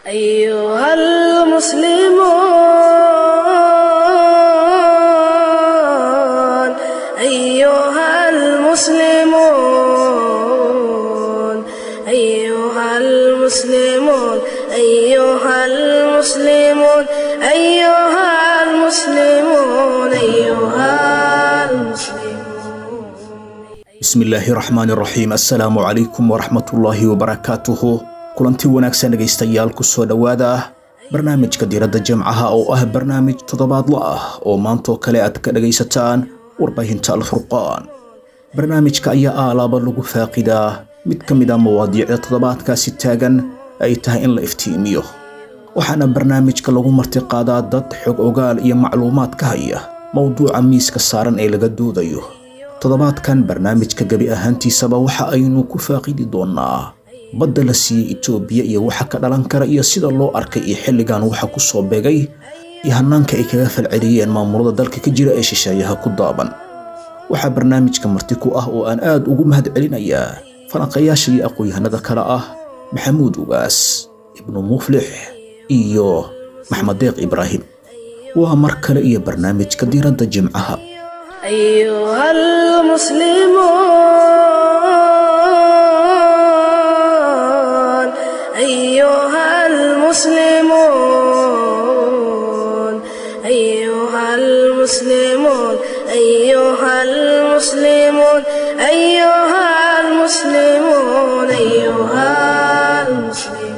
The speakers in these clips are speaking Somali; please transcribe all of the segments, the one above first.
أيها المسلمون أيها المسلمون أيها المسلمون أيها المسلمون أيها المسلمون أيها المسلمون bismillaahi raxmaani raxiim assalaamu calaykum waraxmatullaahi wabarakaatuhu kulanti wanaagsan dhegaystayaal kusoo dhowaada barnaamijka diiradda jimcaha oo ah barnaamij toddobaadla ah oo maantoo kale aad ka dhagaysataan warbaahinta alfurqaan barnaamijka ayaa aalaaba lagu faaqidaa mid ka mid a mawaadiicda toddobaadkaasi taagan ay tahay in la iftiimiyo waxaana barnaamijka lagu martiqaadaa dad xog ogaal iyo macluumaad ka haya mowduuca miiska saaran ee laga doodayo toddobaadkan barnaamijka gebi ahaantiisaba waxa aynu ku faaqidi doonnaa badda la siiyey itoobiya iyo waxa ka dhalan kara iyo sida loo arkay iyo xilligan waxa ku soo beegay iyo hannaanka ay kaga falceliyeen maamulada dalka ka jira ee shisheeyaha ku daaban waxaa barnaamijka marti ku ah oo aan aad ugu mahad celinayaa falanqayaasha iyo aqoon-yahanada kale ah maxamuud ugaas ibnu muflix iyo maxmed deeq ibraahim waa mar kale iyo barnaamijka diiradda jimcaha أيها المسلمون أيها المسلمون أيها المسلمون أيها المسلمون أيها المسلمون أيها المسلمون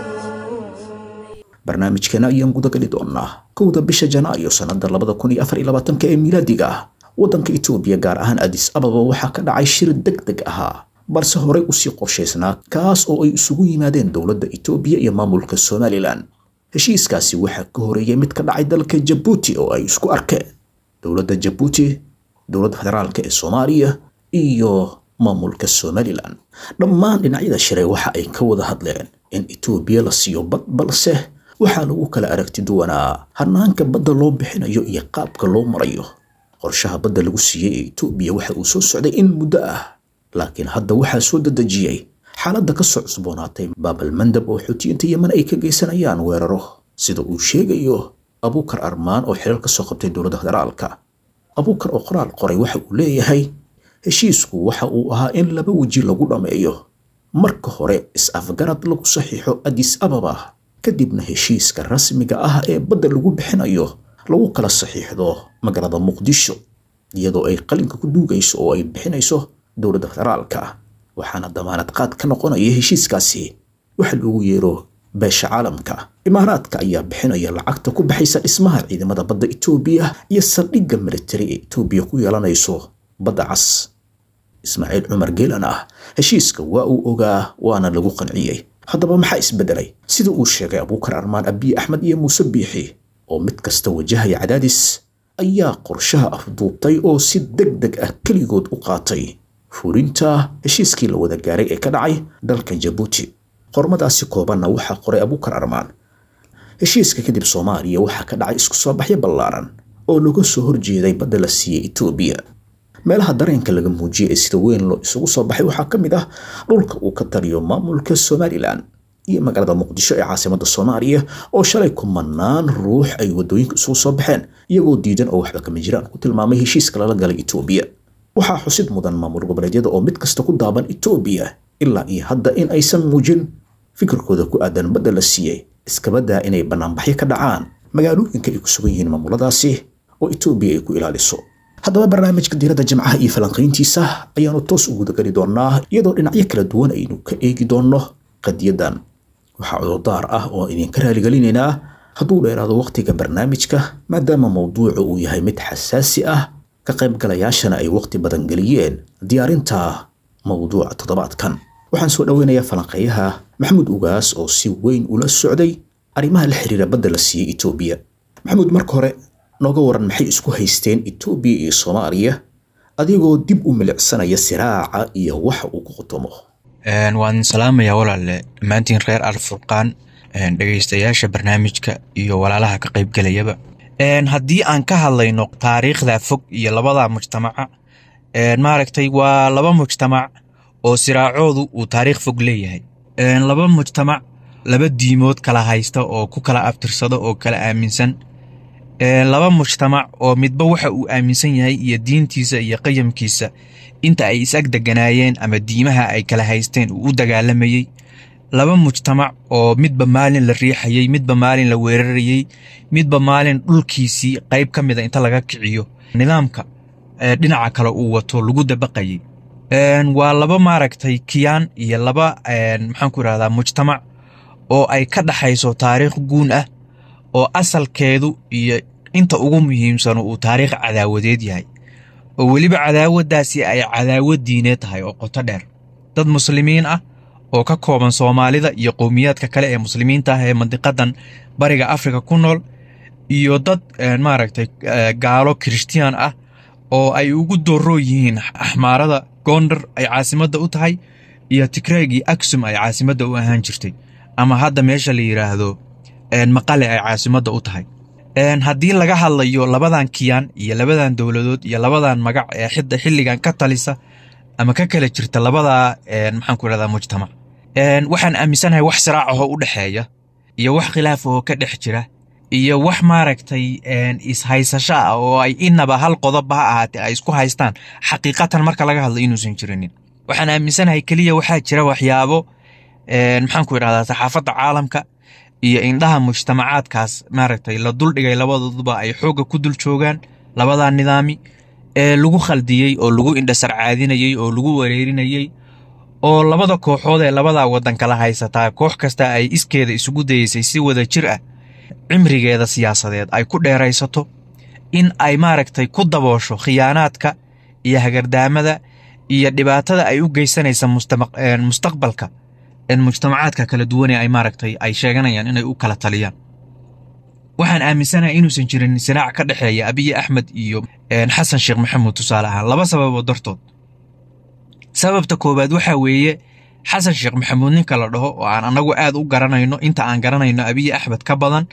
barnaamijkeena ayaan gudagali doonnaa kowda bisha janaayo sannada labada kun iyo afar iyo labaatanka ee miilaadiga ah waddanka itoobiya gaar ahaan adis ababa waxaa ka dhacay shir deg deg ahaa balse horey usii qorshaysnaa kaas oo ay isugu yimaadeen dowladda itoobiya iyo maamulka somalilan heshiiskaasi waxaa ka horeeyay mid ka dhacay dalka jabuuti oo ay isku arkeen dowladda jabuuti dowladda federaalka ee soomaaliya iyo maamulka somalilan dhammaan dhinacyada shiray waxa ay ka wada hadleen in itoobiya la siiyo bad balse waxaa lagu kala aragti duwanaa hannaanka badda loo bixinayo iyo qaabka loo marayo qorshaha badda lagu siiyey ee itoobiya waxa uu soo socday in muddo ah laakiin hadda waxaa soo dedejiyey xaaladda ka soo cusboonaatay baabalmandab oo xuutiyiinta yeman ay ka geysanayaan weeraro sida uu sheegayo abuukar armaan oo xilal ka soo qabtay dowladda federaalka abuukar oo qoraal qoray waxa uu leeyahay heshiisku waxa uu ahaa in laba weji lagu dhammeeyo marka hore is-afgarad lagu saxiixo adis ababa kadibna heshiiska rasmiga ah ee badda lagu bixinayo lagu kala saxiixdo magaalada muqdisho iyadoo ay qalinka ku duugayso oo ay bixinayso dowladda federaalka waxaana damaanad qaad ka noqonaya heshiiskaasi waxa loogu yeero beesha caalamka imaaraadka ayaa bixinaya lacagta ku baxaysa dhismaha ciidamada badda itoobiya iyo saldhigga militari ee itoobiya ku yeelanayso badda cas ismaaciil cumar geelan ah heshiiska waa uu ogaa waana lagu qanciyey haddaba maxaa isbedelay sida uu sheegay abuukar armaan abiy axmed iyo muuse biixi oo mid kasta wajahaya cadaadis ayaa qorshaha afduubtay oo si deg deg ah keligood u qaatay fulinta heshiiskii la wada gaaray ee ka dhacay dalka jabuuti qormadaasi koobanna waxaa qoray abuukar armaan heshiiska kadib soomaaliya waxaa ka dhacay isku soo baxyo ballaaran oo laga soo horjeeday badda la siiyey itoobiya meelaha dareenka laga muujiyey ee sida weyn loo isugu soo baxay waxaa ka mid ah dhulka uu ka taliyo maamulka somalilan iyo magaalada muqdisho ee caasimada soomaaliya oo shalay kumanaan ruux ay wadooyinka isugu soo baxeen iyagoo diidan oo waxba kama jiraan ku tilmaamay heshiiska lala galay itoobiya waxaa xusid mudan maamul goboleedyada oo mid kasta ku daaban itoobiya ilaa iyo hadda in aysan muujin fikirkooda ku aadan badda la siiyey iskabadaa inay banaanbaxyo ka dhacaan magaalooyinka ay ku sugan yihiin maamuladaasi oo itoobiya ay ku ilaaliso haddaba barnaamijka diiradda jimcaha iyo falanqayntiisa ayaanu toos u gudagali doonnaa iyadoo dhinacyo kala duwan aynu ka eegi doonno qadiyadan waxaa cudurdaar ah oo idinka raaligelinaynaa hadduu dheeraado wakhtiga barnaamijka maadaama mowduucu uu yahay mid xasaasi ah ka qaybgalayaashana ay wakhti badan geliyeen diyaarinta mowduuca toddobaadkan waxaan soo dhoweynayaa falanqeeyaha maxamuud ugaas oo si weyn ula socday arrimaha la xiriira badda la siiyey itoobiya maxamuud marka hore nooga waran maxay isku haysteen itoobiya iyo soomaaliya adigoo dib u milicsanaya siraaca iyo waxa uu ku qotomo waan salaamayaa walaale dhammaantiin reer alfurqaan dhegeystayaasha barnaamijka iyo walaalaha ka qaybgelayaba haddii aan ka hadlayno taariikhda fog iyo labada mujtamaca maaragtay waa laba mujtamac oo siraacoodu uu taariikh fog leeyahay laba mujtamac laba diimood kala haysta oo ku kala abtirsada oo kala aaminsan laba mujtamac oo midba waxa uu aaminsan yahay iyo diintiisa iyo qayamkiisa inta ay is ag deganaayeen ama diimaha ay kala haysteen uu u dagaalamayey laba mujtamac oo midba maalin la riixayey midba maalin la weerarayey midba maalin dhulkiisii qayb ka mida inta laga kiciyo nidaamka dhinaca kale uu wato lagu dabaqayey waa laba maaragtay kiyaan iyo laba maxaanku irahdaa mujtamac oo ay ka dhaxayso taariikh guun ah oo asalkeedu iyo inta ugu muhiimsano uu taariikh cadaawadeed yahay oo weliba cadaawaddaasi ay cadaawad diineed tahay oo qoto dheer dad muslimiin ah oo ka kooban soomaalida iyo qowmiyaadka kale ee muslimiinta ah ee mandiqadan bariga afrika ku nool iyo dad maaragtay gaalo kirishtiyan ah oo ay ugu dooroo yihiin axmaarada gondar ay caasimadda u tahay iyo tigreegii aksum ay caasimadda u ahaan jirtay ama hadda meesha la yidhaahdo maqale ay caasimadda u tahay haddii laga hadlayo labadan kiyaan iyo labadan dowladood iyo labadan magac ee xidda xilligan ka talisa ama ka kala jirta labadaa maxaanku irahdaa mujtamac waxaan aaminsanahay wax siraac ahoo u dhexeeya iyo wax khilaaf ahoo ka dhex jira iyo wax maaragtay ishaysasho ah oo ay inaba hal qodobba ha ahaatee ay isku haystaan xaqiiqatan marka laga hadlo inuusan jirinin waxaan aaminsanahay keliya waxaa jira waxyaabo maxaanku idhahdaa saxaafadda caalamka iyo indhaha mujtamacaadkaas maaragtay la duldhigay labadooduba ay xoogga ku dul joogaan labadaa nidaami ee lagu khaldiyey oo lagu indhasarcaadinayey oo lagu wareerinayey oo labada kooxood ee labadaa waddan kala haysataa koox kasta ay iskeeda isugu dayeysay si wada jir ah cimrigeeda siyaasadeed ay ku dheeraysato in ay maaragtay ku daboosho khiyaanaadka iyo hagardaamada iyo dhibaatada ay u geysanaysa mustaqbalka mujtamacaadka kala duwane ay maaragtay ay sheeganayaan inay u kala taliyaan waxaan aaminsanahay inuusan jirin sinaac ka dhexeeya abiyi axmed iyo xasan sheekh maxamuud tusaale ahaan laba sababood dartood sababta koowaad waxaa weeye xasan sheekh maxamuud ninka la dhaho oo aan annagu aad u garanayno inta aan garanayno abiyi axmed ka badan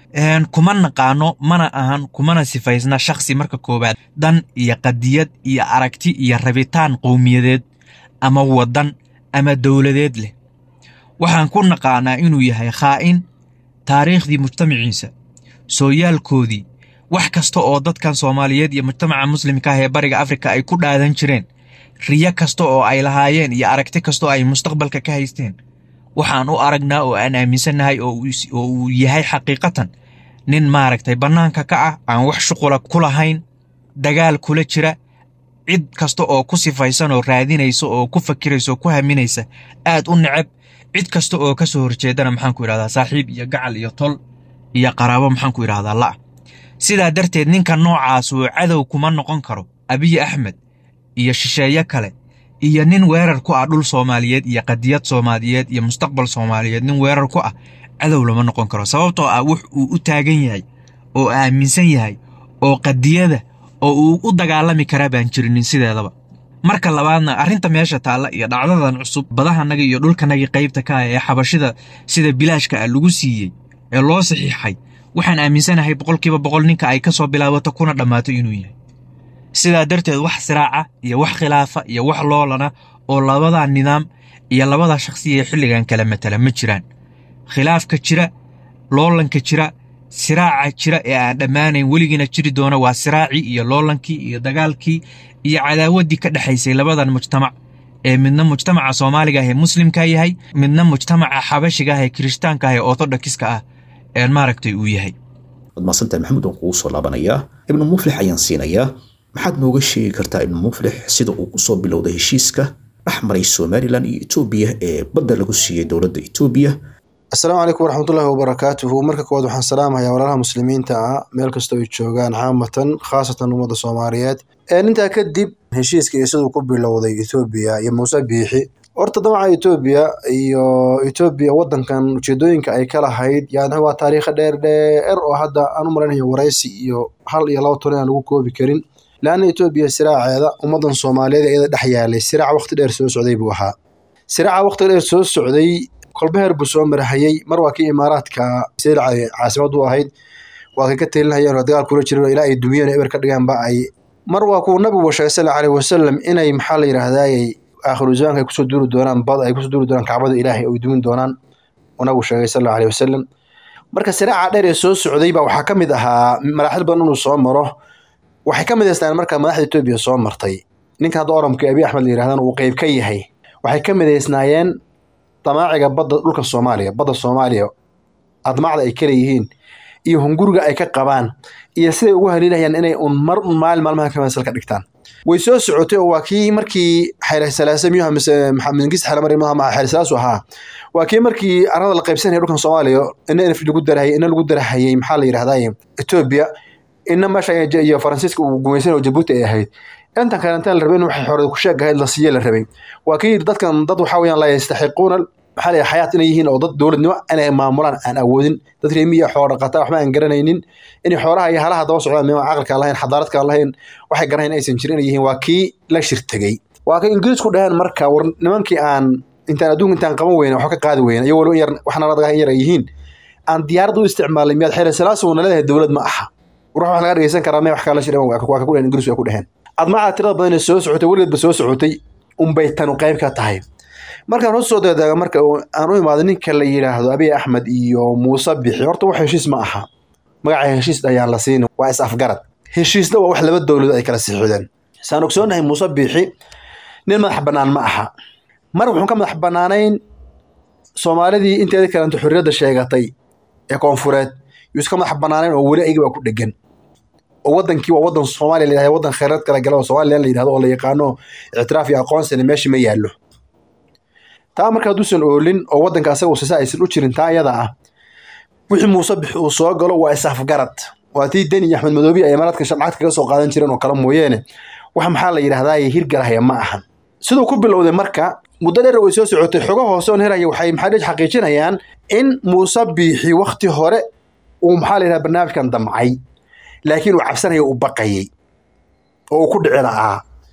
kuma naqaano mana ahan kumana sifaysna shakhsi marka koowaad dan iyo qadiyad iyo aragti iyo rabitaan qowmiyadeed ama waddan ama dowladeed leh waxaan ku naqaanaa inuu yahay khaa'in taariikhdii mujtamaciisa sooyaalkoodii wax kasta oo dadkan soomaaliyeed iyo mujtamaca muslimka ah ee bariga afrika ay ku dhaadan jireen riyo kasta oo ay lahaayeen iyo aragti kasta oo ay mustaqbalka ka haysteen waxaan u aragnaa oo aan aaminsannahay oo uu yahay xaqiiqatan nin maaragtay bannaanka ka ah aan wax shuqula ku lahayn dagaal kula jira cid kasta oo ku sifaysan oo raadinaysa oo ku fakiraysa oo ku haminaysa aad u necab cid kasta oo ka soo horjeedana maxaanku idhahdaa saaxiib iyo gacal iyo tol iyo qaraabo maxaanku idhahdaa la'a sidaa darteed ninka noocaas uu cadow kuma noqon karo abiyi axmed iyo shisheeye kale iyo nin weerar ku ah dhul soomaaliyeed iyo qadiyad soomaaliyeed iyo mustaqbal soomaaliyeed nin weerar ku ah cadow lama noqon karo sababtoo ah wux uu u taagan yahay oo aaminsan yahay oo qadiyada oo uu u dagaalami karaa baan jirinin sideedaba marka labaadna arrinta meesha taalla iyo dhacdadan cusub badahanagii iyo dhulkanagii qaybta ka ah ee xabashida sida bilaashka ah lagu siiyey ee loo saxiixay waxaan aaminsanahay boqolkiiba boqol ninka ay ka soo bilaabato kuna dhammaato inuu yahay sidaa darteed wax siraaca iyo wax khilaafa iyo wax loolana oo labada nidaam iyo labada shakhsiya ee xilligan kala matala ma jiraan khilaafka jira loolanka jira siraaca jira ee aan dhammaanayn weligiina jiri doona waa siraacii iyo loolankii iyo dagaalkii iyo cadaawaddii ka dhexaysay labadan mujtamac ee midna mujtamaca soomaaliga ah ee muslimka yahay midna mujtamaca xabashiga ah ee kirishtaanka ah ee orthodokiska ah ee maaragtay uu yahay waad mahadsantahay maxamuud waan kugu soo laabanayaa ibnu muflix ayaan siinayaa maxaad nooga sheegi kartaa ibnu muflix sida uu kusoo bilowday heshiiska dhex maray somalilan iyo etoobiya ee badda lagu siiyey dowladda etoobiya asalaamu calaykum waraxmatullaahi wabarakaatuhu marka koowaad waxaan salaamayaa walaalaha muslimiinta ah meel kastoo ay joogaan caamatan khaasatan ummadda soomaaliyeed intaa kadib heshiiska iyo siduu ku bilowday etoobiya iyo muuse biixi horta damaca etoobiya iyo etoobiya wadankan ujeedooyinka ay ka lahayd yani waa taariikha dheer dheer oo hadda aan u malaynayo waraysi iyo hal iyo laba toban aan lagu koobi karin laanna etoobiya siraaceeda ummadan soomaaliyeed iyada dhex yaalay siraac waqti dheer soo socday buu ahaa siraaca waqti dheer soo socday kolbeheer buu soo marahayey mar waa kii imaaraadka sirca caasimad u ahayd waa kay ka telinayeen oo dagaal kula jiran ilaa ay dumiyeen eber ka dhigaanba ay mar waa kuu nabigu sheegay sal aleyhi wasalam inay maxaa la yidhaahdaayey aakhiru zamaanka ay kusoo duuri doonaan bad ay kusoo duuri doonaan kacbada ilaahay ay dumin doonaan oo nabigu sheegay sal allahu alayhi wasalam marka siraaca dheer ee soo socday baa waxaa ka mid ahaa maraaxil badan inuu soo maro waxay ka midaystaan marka madaxda etoobiya soo martay ninka hadda oramka abiy axmed la yirahdana uu qeyb ka yahay waxay ka midaysnaayeen damaaciga badda dhulka soomaaliya badda soomaaliya admacda ay kaleeyihiin iyo hunguriga ay ka qabaan iyo siday ugu haliilayaan inay un mar un maalin maalmaha ka masal ka dhigtaan way soo socotay oo waa kii markii xaylasalaase miyuha mise mingis xalamari maaha xaylasalaasu ahaa waa kii markii arada la qaybsanaya dhulkan soomaaliya ina nf lagu darahayay ina lagu darahayay maxaa la yidhahdaye etoobiya ina meesha iyo faransiiska uu gumaysan oo jabuuti ay ahayd intan kalentan la rabay in waxay xorada ku sheeg ahayd la siiye la rabay waa kii dadkan dad waxaa weyaan la yastaxiquuna maxaa la xayaat inay yihiin oo dad dowladnimo inay maamulaan aan awoodin dad reemiya xoolo dhaqata waxba aan garanaynin inay xoolaha iyo halaha daba socdaan mima caqalka lahayn xadaaradka lahayn waxay garanayn aysan jirin inay yihiin waa kii la shirtegey waa kay ingiriisku dhaheen marka war nimankii aan intaan adduunka intaan qaban weyne waxba ka qaadi weyne iyo waliba yar waxna ladaga in yar ay yihiin aan diyaarad u isticmaalay miyaad xeer salaasu na leedahay dowlad ma aha war wax laga dhegeysan karaa mee wax kala shirin waa ka ku dhaheen ingiriisku ay ku dhaheen admacda tirada badan ee soo socotay weligeedba soo socotay unbay tanu qayb ka tahay markaan hoos soo daadaaga marka aan u imaado ninka la yidhaahdo abiy axmed iyo muuse bixi horta wax heshiis ma aha magaca heshiis ayaan la siin waa is afgarad heshiisna waa wax laba dowladood ay kala siixdeen saan ogsoonahay muuse bixi nin madax bannaan ma aha mar wuxuu ka madax bannaanayn soomaalidii inteeda kalenta xorriyadda sheegatay ee koonfureed yuu iska madax bannaanayn oo weli ayaga baa ku dhegan oo wadankii waa wadan soomaaliya la yidhahdo wadan kheyraad kala gala oo somalilan la yidhahdo oo la yaqaano ictiraaf iyo aqoonsina meesha ma yaallo taa marka hadduusan oolin oo wadanka asaga usisa aysan u jirin taa iyada ah wixii muuse bix uu soo galo waa isafgarad waa tii deni iyo axmed madoobiya ay imaaraadka shamcad kaga soo qaadan jireen oo kale mooyeene wax maxaa la yidhahdaa hirgalahaya ma ahan siduu ku bilowday marka muddo dheer way soo socotay xogo hoose oon heraya waxay maxaa dhej xaqiijinayaan in muuse biixi wakti hore uu maxaa la yidhahda barnaamijkan damcay laakiin uu cabsanaya uu baqayey oo uu ku dhici la'aa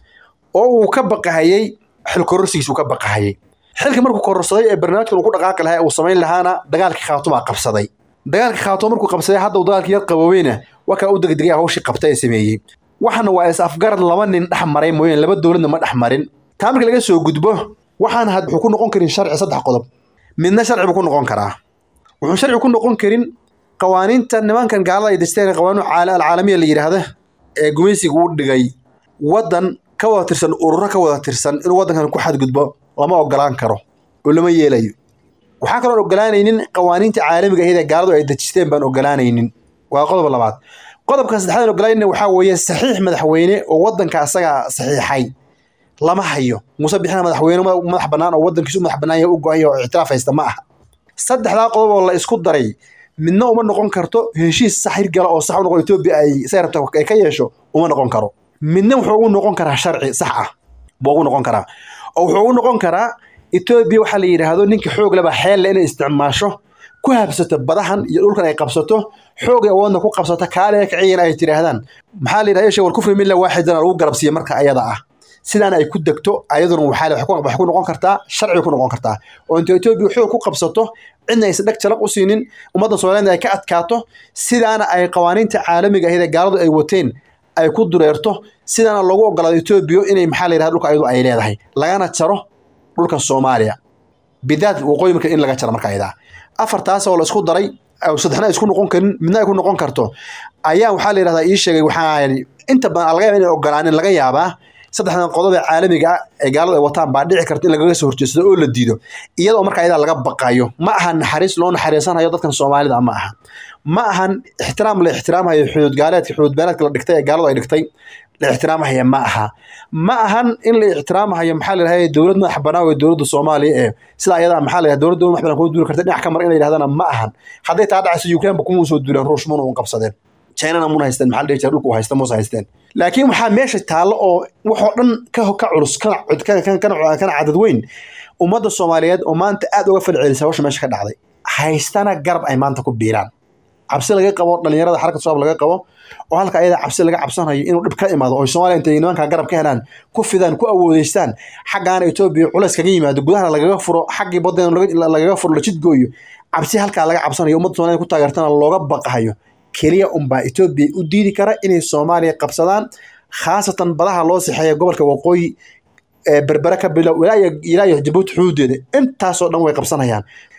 oo uu ka baqahayey xil kororsigiis uu ka baqahayey xilkii markuu kororsaday ee barnaamijkan uu ku dhaqaaqi lahaa uu samayn lahaana dagaalkii khaatumaa qabsaday dagaalkii khaatuma markuu qabsaday hadda uu dagaalkii yar qaboobeyna waa kaa u degdegay hawshii qabta ee sameeyey waxaana waa is afgarad laba nin dhex maray mooyeen laba dowladna ma dhex marin taa markii laga soo gudbo waxaan had wuxuu ku noqon karin sharci saddex qodob midna sharci buu ku noqon karaa wuxuu sharci ku noqon karin qawaaniinta nimankan gaalada ay dejteen qawaaniin alcaalamiya la yidhaahda ee gumaysiga u dhigay waddan ka wada tirsan ururo ka wada tirsan inuu waddankan ku xadgudbo lama ogolaan karo oo lama yeelayo waxaa kaloon ogolaanaynin qawaaniinta caalamiga ahayd ee gaaladu ay dejisteen baan ogolaanaynin waa qodob labaad qodobka saddexaad ogolaanayna waxaa weeye saxiix madaxweyne oo waddanka asaga saxiixay lama hayo muuse bixina madaxweyne madax bannaan oo waddankiisu madax bannaan yahay u go-an yahay oo ictiraaf haysta ma aha saddexdaa qodob oo la isku daray midna uma noqon karto heshiis sax hirgala oo sax u noqon etoobiya ay say rabta ay ka yeesho uma noqon karo midna wuxuu ugu noqon karaa sharci sax ah buu ugu noqon karaa oo wuxuu ugu noqon karaa etoobiya waxaa la yidhaahdo ninka xoog leba xeelle inay isticmaasho ku habsato badahan iyo dhulkan ay qabsato xoogay awoodna ku qabsato kaale kiciyan ay tidhaahdaan maxaa la yidhahda war kufri milla waaxidana lagu garabsiiya marka ayada ah sidaan ay ku degto ayaduna waxaa waxay ku noqon kartaa sharci ku noqon kartaa oo inta etoobiya xoog ku qabsato cidna aysan dheg jalaq u siinin ummadda soomaaliyed ay ka adkaato sidaana ay qawaaniinta caalamiga ahayd ee gaaladu ay wateen ay ku dureerto sidaana loogu ogolaado etoobiya inay maxaa la yidhahda dhulka ayadu ay leedahay lagana jaro dhulka soomaaliya bidaad waqooyi marka in laga jaro marka ayadaa afartaas oo la isku daray saddexna ay isku noqon karin midna ay ku noqon karto ayaa waxaa la yidhahdaa ii sheegay waxaa inta badan laga yaaba inay ogolaanin laga yaabaa saddexdan qodob ee caalamiga ah ee gaaladu ay wataan baa dhici karta in lagaga soo horjeedsado oo la diido iyadoo marka ayadaa laga baqayo ma ahan naxariis loo naxariisanayo dadkan soomaalida ma aha ma ahan ixtiraam la ixtiraamhayo xuduud gaaleedka xuduud beeleedka la dhigtay ee gaaladu ay dhigtay la ixtiraamhaya ma aha ma ahan in la ixtiraamhayo maxaa la yidhahda dowlad madax bannaan ee dowladda soomaaliya ee sida ayadaa maxaa la yidhahda dowladda madax bannaan kuma duuli karta dhinac ka mar in la yidhahdana ma ahan hadday taa dhacayso ukraine ba kuma soo duuleen ruush muna un qabsadeen chinana muna haysteen maxaa la dhihi jira dhulku haysta muuse haysteen laakiin waxaa meesha taallo oo waxoo dhan ka ka culus kana kana cadad weyn ummadda soomaaliyeed oo maanta aad uga falcelisa hawsha meesha ka dhacday haystana garab ay maanta ku biiraan cabsi laga qabo dhalinyarada xarka shabaab laga qabo oo halka ayada cabsi laga cabsanayo inuu dhib ka imaado oo soomaaliya intay nimanka garab ka helaan ku fidaan ku awoodeystaan xaggaana etoobiya culays kaga yimaado gudahana lagaga furo xaggii badan lagaga furo la jidgooyo cabsi halkaa laga cabsanayo ummadda soomaliya ku taageertana looga baqahayo keliya unbaa etoobiya u diidi kara inay soomaaliya qabsadaan khaasatan badaha loo sixeeya gobolka waqooyi ee berbere ka bilow ilaa iyo jabuuti xuduudeeda intaasoo dhan way qabsanayaan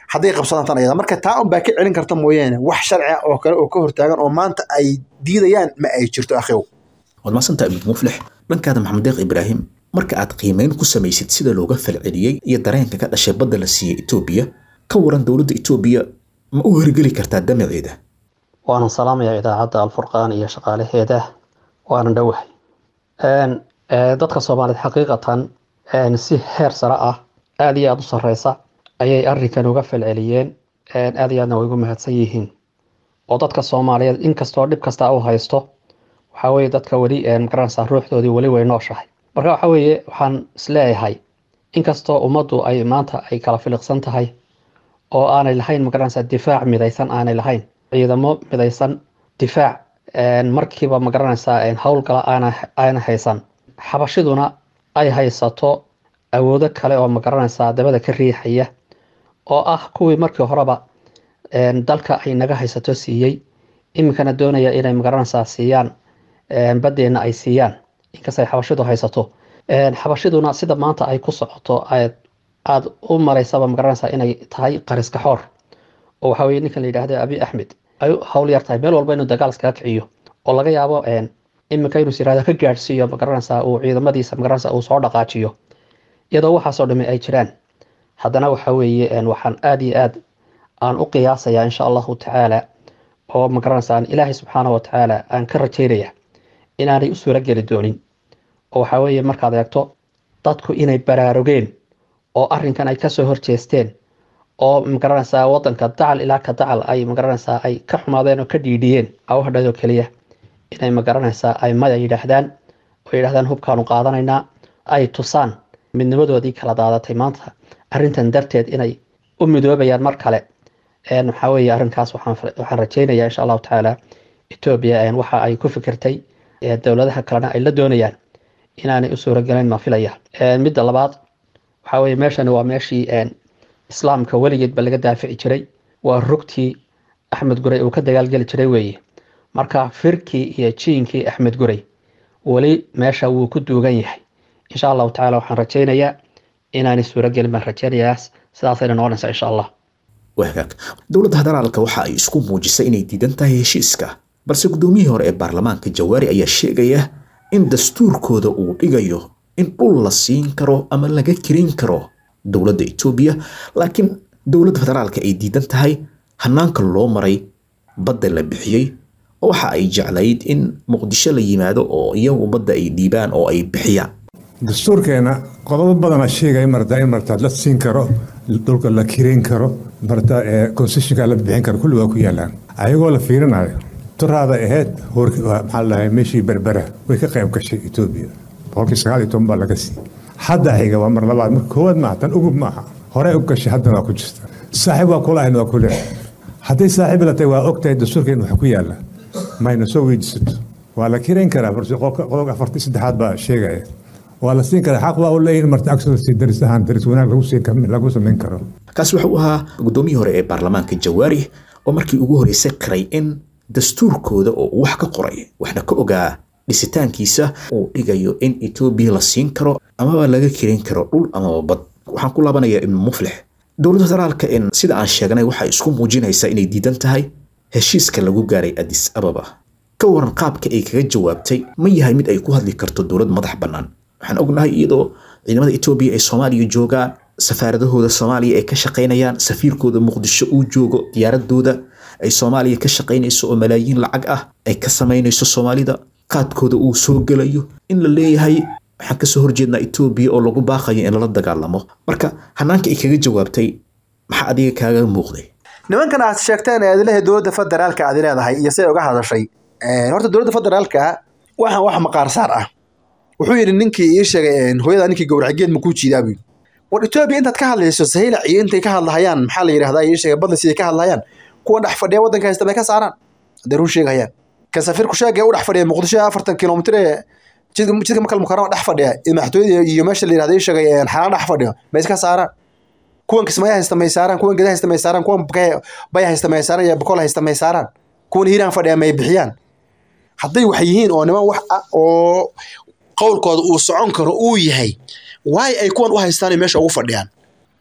hadday qabsadaan tan ayada marka taa un baa ka celin karta mooyaane wax sharci ah oo kale oo ka hortaagan oo maanta ay diidayaan ma ay jirto akhiw waad mahadsantaha ibnu muflix dhankaada maxamed deeq ibraahim marka aad qiimeyn ku samaysid sida looga falceliyey iyo dareenka ka dhashay badda la siiyey etoobiya ka waran dowladda etoobiya ma u hirgeli kartaa damaceeda waanan salaamayaa idaacadda alfurqaan iyo shaqaalaheeda waanan dhowahay dadka soomaaliyeed xaqiiqatan si heer sare ah aada iyo aada u sareysa ayay arrinkan uga falceliyeen aada iyo aadna way ugu mahadsan yihiin oo dadka soomaaliyeed inkastoo dhib kasta u haysto waxaa weeye dadka weli magaranaysaa ruuxdoodii weli way nooshahay marka waxa weeye waxaan isleeyahay inkastoo ummaddu ay maanta ay kala filiqsan tahay oo aanay lahayn magaranaysaa difaac midaysan aanay lahayn ciidamo midaysan difaac markiiba magaranaysaa howlgala aana haysan xabashiduna ay haysato awoodo kale oo magaranaysaa dabada ka riixaya oo ah kuwii markii horeba dalka ay naga haysato siiyey iminkana doonaya inay magaranaysaa siiyaan badeena ay siiyaan inkastay xabashidu haysato xabashiduna sida maanta ay ku socoto aada u maraysaba magaranaysaa inay tahay qariska xoor oo waxaa weye ninkan la yidhaahda abi axmed ay hawl yar tahay meel walba inuu dagaal iskaga kiciyo oo laga yaabo iminka inuu siraada ka gaadhsiiyo magaranaysaa uu ciidamadiisa magaranaysaa uu soo dhaqaajiyo iyadoo waxaasoo dhami ay jiraan haddana waxa weeye waxaan aada iyo aad aan u qiyaasayaa insha allahu tacaala oo magaranaysaa ilaahay subxaana wa tacaala aan ka rajeynaya inaanay u suuro geli doonin oo waxaa weeye markaad eegto dadku inay baraarugeen oo arrinkan ay kasoo horjeesteen oo magaranaysaa wadanka dacal ilaa ka dacal ay magaranaysaa ay ka xumaadeen oo ka dhiidhiyeen awhadhadoo keliya inay magaranaysaa ay maya yidhaahdaan oo yidhahdaan hubkaanu qaadanaynaa ay tusaan midnimadoodii kala daadatay maanta arrintan darteed inay u midoobayaan mar kale waxaa weeye arrinkaas waxaan rajeynayaa insha allahu tacaala etoobiya waxa ay ku fikirtay dowladaha kalena ay la doonayaan inaanay u suurogelayn ma filaya midda labaad waxaa weye meeshani waa meeshii islaamka weligeedba laga daafici jiray waa rugtii axmed gurey uu ka dagaalgeli jiray weeye marka firkii iyo jiinkii axmed gurey weli meesha wuu ku duugan yahay insha allahu tacala waxaan rajeynayaa inaanay suurogelin baan rajeynayaas sidaasayna noqonaysaa insha allah wahagaag dowladda federaalka waxa ay isku muujisay inay diidan tahay heshiiska balse guddoomiyihii hore ee baarlamaanka jawaari ayaa sheegaya in dastuurkooda uu dhigayo in dhul la siin karo ama laga kirin karo dowladda etoobiya laakiin dowladda federaalka ay diidan tahay hanaanka loo maray badda la bixiyey oo waxa ay jeclayd in muqdisho la yimaado oo iyagu badda ay dhiibaan oo ay bixiyaan dastuurkeena qodobo badana sheegaya martaa in martaa la siin karo dhulka la kireyn karo martaa concessionka la bixin karo kulli waa ku yaalaan ayagoo la fiirinayo turaada ahayd hoorki maxaa la dhahay meeshii berbera way ka qayb gashay etoobiya boqolkii sagaal iyo toban baa laga siiyey hadda xiga waa mar labaad marka koowaad maaha tan ugub maaha horey u gashay haddana waa ku jirta saaxiib waa kula ahayn waa ku leeyahay hadday saaxiib la tahay waa ogtahay dastuurkeen wax ku yaala mayna soo weydiisato waa la kireyn karaa qodobka afartii saddexaad baa sheegaya waa la siin karaa xaq waa u leeyihin marta agsolsi daris ahaan daris wanaag lagu siin lagu samayn karo kaasi wuxuu ahaa guddoomiyihii hore ee baarlamaanka jawaari oo markii ugu horreysay qiray in dastuurkooda oo uu wax ka qoray waxna ka ogaa dhisitaankiisa uu dhigayo in etoobiya la siin karo amaba laga kirin karo dhul amaba bad waxaan ku laabanayaa ibnu muflix dowladda federaalka in sida aan sheegnay waxay isku muujinaysaa inay diidan tahay heshiiska lagu gaaray adis ababa ka waran qaabka ay kaga jawaabtay ma yahay mid ay ku hadli karto dowlad madax bannaan waxaan ognahay iyadoo ciidamada etoobiya ay soomaaliya joogaan safaaradahooda soomaaliya ay ka shaqaynayaan safiirkooda muqdisho uu joogo diyaaradooda ay soomaaliya ka shaqaynayso oo malaayiin lacag ah ay ka samaynayso soomaalida qaadkooda uu soo gelayo in la leeyahay waxaan kasoo horjeednaa etoobiya oo lagu baaqayo in lala dagaalamo marka hanaanka ay kaga jawaabtay maxaa adiga kaaga muuqday nimankan aad sheegteen ee adilaha dowladda federaalka aad leedahay iyo siday uga hadashay horta dowladda federaalka waxaan wax maqaar saar ah wuxuu yidhi ninkii ii sheegay hooyada ninkii gowracageed makuu jiidaa buu war etoobiya intaad ka hadlayso sahayla ciyo intay ka hadlahayaan maxaa la yidhahdaa ii sheegay badla siday ka hadlahayaan kuwan dhex fadhiya waddanka haysta bay ka saaraan hadday run sheegahayaan kan safiirku sheegaya u dhex fadhiya muqdisho afartan kilomitir ee jidka makal mukarama dhex fadhiya iyo madaxtooyada iyo meesha la yidhahda ii sheegay xalaan dhex fadhiyo ma iska saaraan kuwan kismaya haysta may saaraan kuwan geda haysta may saaraan kuwan baya haysta may saaraan iyo boqol haysta may saaraan kuwan hiiraan fadhiya may bixiyaan hadday wax yihiin oo niman wax ah oo qowlkooda uu socon karo uu yahay waay ay kuwan u haystaan meesha ugu fadhiyaan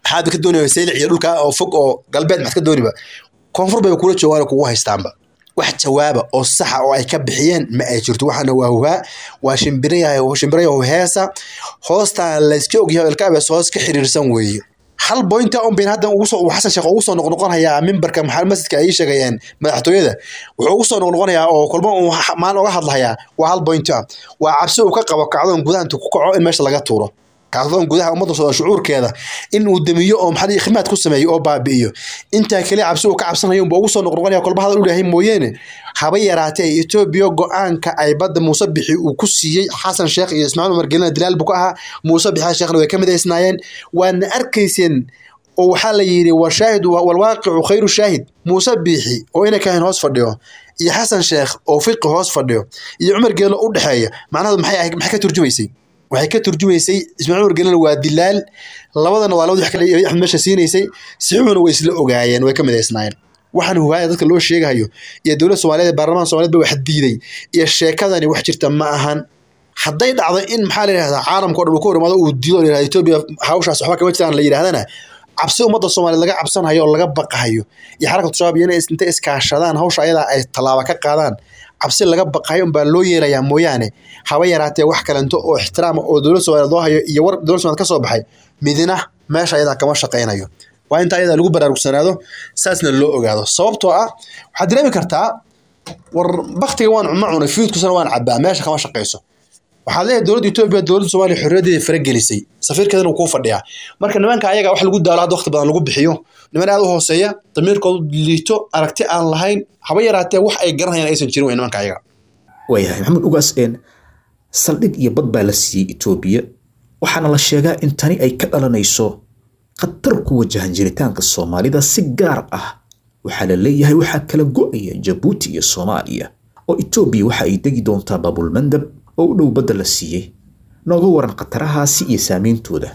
maxaad ka doonaya saylic iyo dhulka oo fog oo galbeed maxaad ka dooniba koonfur bayba kula joogaan oo kugu haystaanba wax jawaaba oo saxa oo ay ka bixiyeen ma ay jirto waxaana waa huhaa waa shimbirayahay shimbirayahu heesa hoostaan layska ogyahay ilkaabees hoos ka xiriirsan weeye hal bointa un bayn hadda ugu soo uu xasan sheekh ugu soo noqnoqonayaa mimbarka maxaa masjidka ay sheegayeen madaxtooyada wuxuu ugu soo noqnoqonayaa oo kulmo uu maalin uga hadlayaa waa hal bointa ah waa cabsi uu ka qabo kacdoon gudaha intuu ku kaco in meesha laga tuuro kacdoon gudaha ummadda soo shucuurkeeda in uu damiyo oo maxaa khimaad ku sameeyo oo baabi'iyo intaa kale cabsi uu ka cabsanayo unba ugu soo noqnoqonaya kolba hadal u leeyahay mooyeene haba yaraatee etoobiya go-aanka ay badda muuse bixi uu ku siiyey xasan sheekh iyo ismaaciil umar gelina dilaal buu ka ahaa muuse bixi sheekhna way ka midaysnaayeen waadna arkayseen oo waxaa la yidhi washaahid walwaaqicu khayru shaahid muuse biixi oo ina kahayn hoos fadhiyo iyo xasan sheekh oo fiqi hoos fadhiyo iyo cumar geelo u dhexeeya macnaheedu maxay maxay ka turjumaysay waxay ka turjumaysay ismaaciil umar gelina waa dilaal labadana waa labadii wax kale axmed meesha siinaysay sixuuna way isla ogaayeen way ka midaysnaayeen waxaan huwaaya dadka loo sheegahayo iyo dowladda soomaaliyeed baarlamaanka soomaaliyed ba wax diiday iyo sheekadani wax jirta ma ahan hadday dhacdo in maxaa la yidhahdaa caalamka o dhan uu ka hor imaado uu diido la etoobiya hawshaas waxba kama jiraan la yidhahdana cabsi ummadda soomaaliyeed laga cabsanhayo oo laga baqahayo iyo xarakatu shabaab iyo inay intay iskaashadaan hawsha ayadaa ay tallaaba ka qaadaan cabsi laga baqahayo unbaa loo yeelayaa mooyaane haba yaraatee wax kalento oo ixtiraama oo dowladda soomaaliyeed loo hayo iyo war dowladda somaaliyeed ka soo baxay midina meesha ayadaa kama shaqaynayo waa inta ayadaa lagu baraarugsanaado saasna loo ogaado sababtoo ah waxaad dareemi kartaa war baktiga waan ma cunay fiidkusana waan cabaa meesha kama shaqayso waxaad leeyahay dowladda etoobiya dowladda soomaaliya xorriyadeeda faragelisay safiirkeedana uu kuu fadhiyaa marka nimanka ayaga wax lagu daalo hadda waqti badan lagu bixiyo niman aad u hooseeya damiirkoodu liito aragti aan lahayn haba yaraatee wax ay garanayaan aysan jirin wey nimanka ayaga waayahay maxamed ugaas een saldhig iyo bad baa la siiyey etoobiya waxaana la sheegaa in tani ay ka dhalanayso khatar ku wajahan jiritaanka soomaalida si gaar ah waxaa la leeyahay waxaa kala go'aya jabuuti iyo soomaaliya oo etoobiya waxa ay degi doontaa baabulmandab oo u dhow badda la siiyey nooga waran khatarahaasi iyo saameyntooda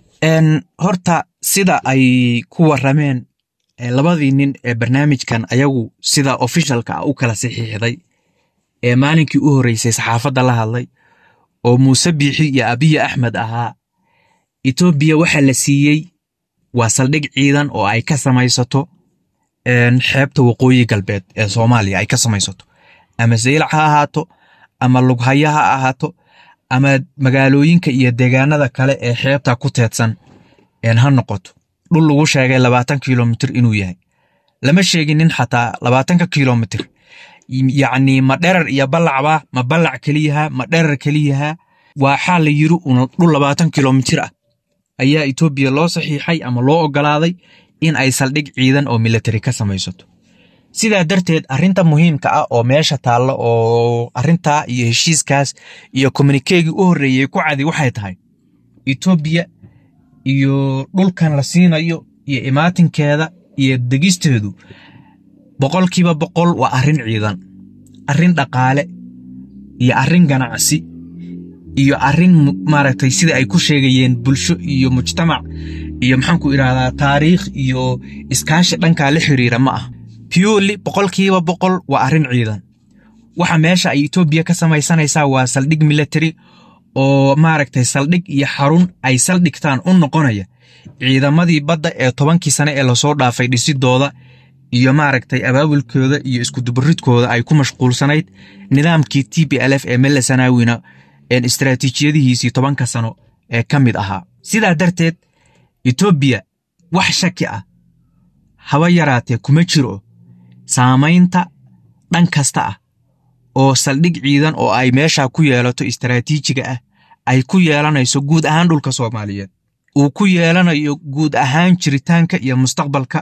horta sida ay ku warameen labadii nin ee barnaamijkan ayagu sida ofishalka ah u kala saxiixday ee maalinkii u horreysay saxaafadda la hadlay oo muuse biixi iyo abiyi axmed ahaa etoobiya waxaa la siiyey waa saldhig ciidan oo ay ka samaysato xeebta waqooyi galbeed ee soomaaliya ay ka samaysato ama saylac ha ahaato ama lughaya ha ahaato ama magaalooyinka iyo deegaanada kale ee xeebta ku teedsan ha noqoto dhul lagu sheegay labaatan kilomitir inuu yahay lama sheeginin xataa labaatanka kilomitir yacni ma dherar iyo ballacba ma ballac keliyaha ma dherar keliyaha waxaa la yiri un dhul labaatan kilomitir ah ayaa etoobiya loo saxiixay ama loo ogolaaday in ay saldhig ciidan oo militari ka samaysato sidaa darteed arrinta muhiimka ah oo meesha taalla oo arrintaa iyo heshiiskaas iyo kommunikeegii u horreeyey ku cadi waxay tahay etoobiya iyo dhulkan la siinayo iyo imaatinkeeda iyo degisteedu boqolkiiba boqol waa arrin ciidan arrin dhaqaale iyo arrin ganacsi iyo arrin maaragtay sida ay ku sheegayeen bulsho iyo mujtamac iyo maxaanku idhahdaa taariikh iyo iskaashi dhankaa la xiriira ma ah purely boqolkiiba boqol waa arrin ciidan waxa meesha ay etoobiya ka samaysanaysaa waa saldhig military oo maaragtay saldhig iyo xarun ay saldhigtaan u noqonaya ciidamadii badda ee tobankii sane ee lasoo dhaafay dhisidooda iyo maaragtay abaabulkooda iyo iskudubaridkooda ay ku mashquulsanayd nidaamkii t b l f ee melle sanaawina istaraatiijiyadihiisii tobanka sano ee ka mid ahaa sidaa darteed etoobiya wax shaki ah haba yaraatee kuma jiro saamaynta dhan kasta ah oo saldhig ciidan oo ay meesha ku yeelato istaraatiijiga ah ay ku yeelanayso guud ahaan dhulka soomaaliyeed uu ku yeelanayo guud ahaan jiritaanka iyo mustaqbalka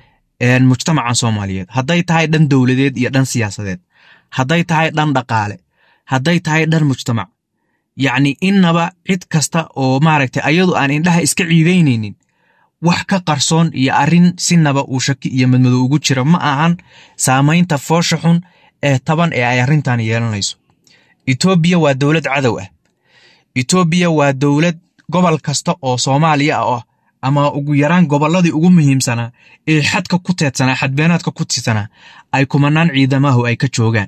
mujtamaca soomaaliyeed hadday tahay dhan dowladeed iyo dhan siyaasadeed hadday tahay dhan dhaqaale hadday tahay dhan mujtamac yacni innaba cid kasta oo maaragtay ayadu aan indhaha iska ciidaynaynin wax ka qarsoon iyo arrin sinaba uu shaki iyo madmadow ugu jira ma ahan saamaynta foosha xun ee taban ee ay arrintan yeelanayso etoobiya waa dowlad cadow ah etoobiya waa dowlad gobol kasta oo soomaaliya ah ama ugu yaraan gobolladii ugu muhiimsanaa ee xadka ku teedsanaa xadbeenaadka ku tiidsanaa ay kumanaan ciidamahu ay ka joogaan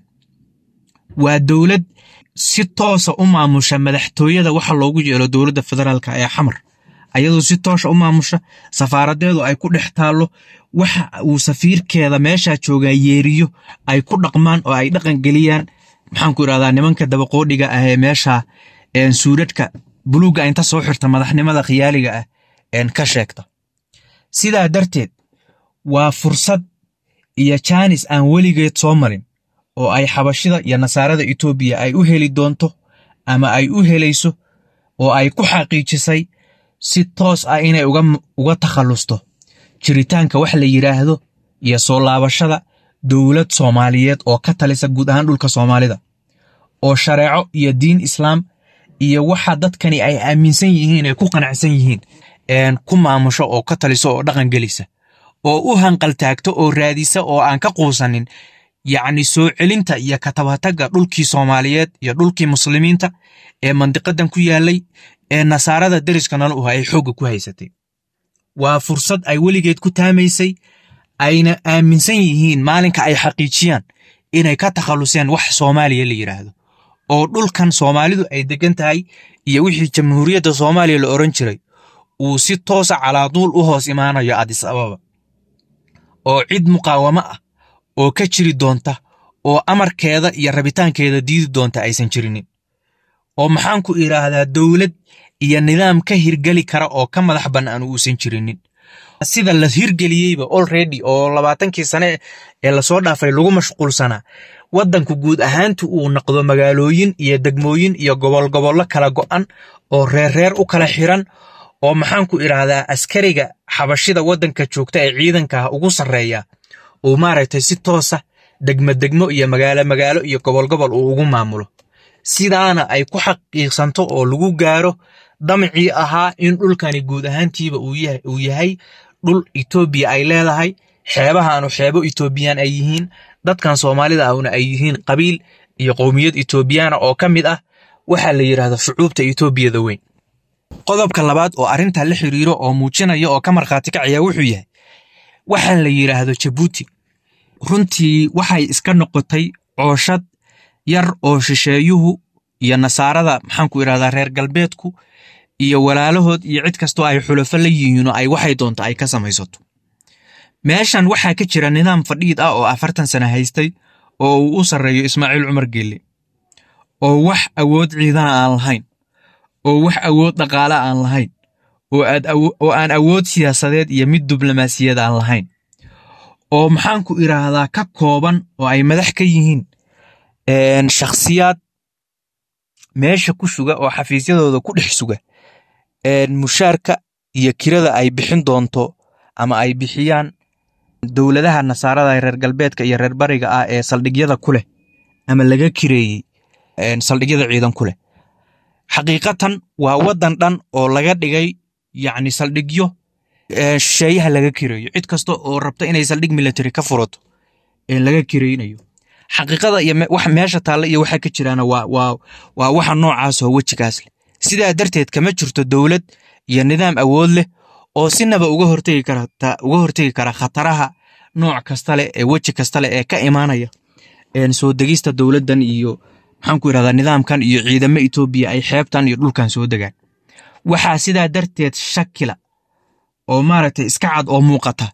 waa dowlad si toosa u maamusha madaxtooyada waxa loogu yeelo dowladda federaalka ee xamar ayadoo si toosha u maamusha safaaradeedu ay ku dhex taallo waxa uu safiirkeeda meeshaa joogaa yeeriyo ay ku dhaqmaan oo ay dhaqan geliyaan maxaanku irahdaa nimanka dabaqoodhiga ah ee meesha suuradhka buluugga inta soo xirta madaxnimada khiyaaliga ah ka sheegta sidaa darteed waa fursad iyo jaanis aan weligeed soo marin oo ay xabashida iyo nasaarada etoobiya ay u heli doonto ama ay u helayso oo ay ku xaqiijisay si toos ah inay uga takhallusto jiritaanka wax la yidhaahdo iyo soo laabashada dowlad soomaaliyeed oo ka talisa guud ahaan dhulka soomaalida oo shareeco iyo diin islaam iyo waxa dadkani ay aaminsan yihiin ay ku qanacsan yihiin ku maamusho oo ka taliso oo dhaqan gelisa oo u hanqaltaagto oo raadisa oo aan ka quusanin yacni soo celinta iyo katabatagga dhulkii soomaaliyeed iyo dhulkii muslimiinta ee mandiqadan ku yaalay ee nasaarada deriska nala uha ay xoogga ku haysatay waa fursad ay weligeed ku taamaysay ayna aaminsan yihiin maalinka ay xaqiijiyaan inay ka takhalluseen wax soomaaliya la yidhaahdo oo dhulkan soomaalidu ay degan tahay iyo wixii jamhuuriyadda soomaaliya la oran jiray uu si toosa calaaduul u hoos imaanayo adis ababa oo cid muqaawamo ah oo ka jiri doonta oo amarkeeda iyo rabitaankeeda diidi doonta aysan jirinin oo maxaanku idhaahdaa dowlad iyo nidaam ka hirgeli kara oo ka madax bannaan uusan jirinin sida la hirgeliyeyba olredy oo labaatankii sane ee lasoo dhaafay lagu mashquulsanaa waddanku guud ahaantu uu noqdo magaalooyin iyo degmooyin iyo gobol gobollo kala go'an oo reerreer u kala xiran oo maxaanku idhaahdaa askariga xabashida waddanka joogta ee ciidanka ugu sarreeya uu maaragtay si toosa degmo degmo iyo magaalo magaalo iyo gobol gobol uu ugu maamulo sidaana ay ku xaqiiqsanto oo lagu gaaro damcii ahaa in dhulkani guud ahaantiiba uu yahay dhul etoobiya ay leedahay xeebahaanu xeebo etoobiyaan ay yihiin dadkan soomaalida ahuna ay yihiin qabiil iyo qowmiyad etoobiyaana oo ka mid ah waxaa la yidhaahda shucuubta etoobiyada weyn qodobka labaad oo arrintaa la xiriiro oo muujinaya oo ka markhaati kacaya wuxuu yahay waxaa la yidhaahdo jabuuti runtii waxay iska noqotay cooshad yar oo shisheeyuhu iyo nasaarada maxaanku idhahdaa reer galbeedku iyo walaalahood iyo cid kastoo ay xulafo la yihiino ay waxay doonto ay ka samaysato meeshan waxaa ka jira nidaam fadhiid ah oo afartan sano haystay oo uu u sarreeyo ismaaciil cumar geelle oo wax awood ciidana aan lahayn oo wax awood dhaqaale aan lahayn oo aan awood siyaasadeed iyo mid diblomaasiyad aan lahayn oo maxaanku idhaahdaa ka kooban oo ay madax ka yihiin shakhsiyaad meesha ku suga oo xafiisyadooda ku dhex suga mushaarka iyo kirada ay bixin doonto ama ay bixiyaan dowladaha nasaarada reer galbeedka iyo reer bariga ah ee saldhigyada ku leh ama laga kireeyey saldhigyada ciidan ku leh xaqiiqatan waa waddan dhan oo laga dhigay yacni saldhigyo shisheeyaha laga kireeyo cid kasta oo rabta inay saldhig military ka furato laga kireynayo xaqiiqada iyo wax meesha taalla iyo waxa ka jiraana waa waa waa waxa noocaas oo wejigaas leh sidaa darteed kama jirto dowlad iyo nidaam awood leh oo sinaba uga hortegi karta uga hortegi kara khataraha nooc kasta leh ee weji kasta leh ee ka imaanaya soo degista dowladdan iyo maxaanku idhahdaa nidaamkan iyo ciidamo etoobiya ay xeebtan iyo dhulkan soo degaan waxaa sidaa darteed shakila oo maaragtay iska cad oo muuqata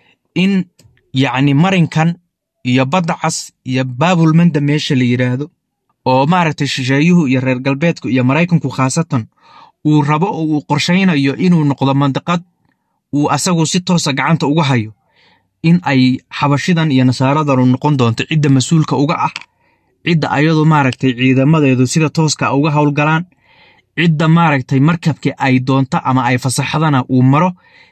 in yacni marinkan iyo badda cas iyo baabulmanda meesha la yidhaahdo oo maaragtay shisheeyuhu iyo reer galbeedku iyo maraykanku khaasatan uu rabo oo uu qorshaynayo inuu noqdo mandiqad uu asagu si toosa gacanta uga hayo in ay xabashidan iyo nasaaradanu noqon doonto cidda mas-uulka uga ah cidda ayadu maaragtay ciidamadeedu sida tooska uga howlgalaan cidda maaragtay markabkii ay doonto ama ay fasaxdana uu maro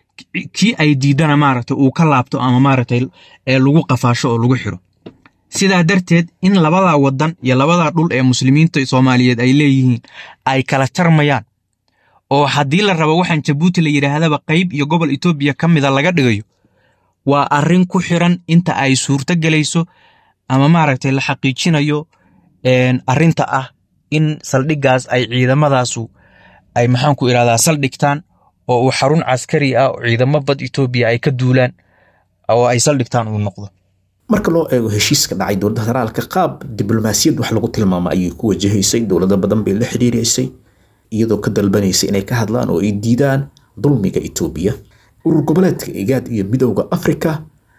kii ay diidana maaragtay uu ka laabto ama maaragtay ee lagu qafaasho oo lagu xiro sidaa darteed in labadaa waddan iyo labadaa dhul ee muslimiinta soomaaliyeed ay leeyihiin ay kala jarmayaan oo haddii la rabo waxaan jabuuti la yidhaahdaba qayb iyo gobol etoobiya ka mida laga dhigayo waa arrin ku xiran inta ay suurto gelayso ama maaragtay la xaqiijinayo arrinta ah in saldhiggaas ay ciidamadaasu ay maxaanku idhahdaa saldhigtaan oo uu xarun caskari ah oo ciidamo bad etoobiya ay ka duulaan oo ay saldhigtaan uu noqdo marka loo eego heshiiska dhacay dowladda federaalka qaab diblomaasiyad wax lagu tilmaamo ayay ku wajahaysay dowlado badan bay la xidhiiraysay iyadoo ka dalbanaysay inay ka hadlaan oo ay diidaan dulmiga etoobiya urur goboleedka igaad iyo midowda afrika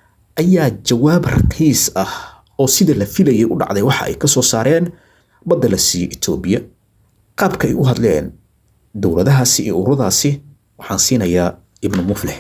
ayaa jawaab raqiis ah oo sida la filayay u dhacday waxa ay ka soo saareen badda la siiyey etoobiya qaabka ay u hadleen dowladahaasi iyo ururadaasi waxaan siinayaa ibnu muflix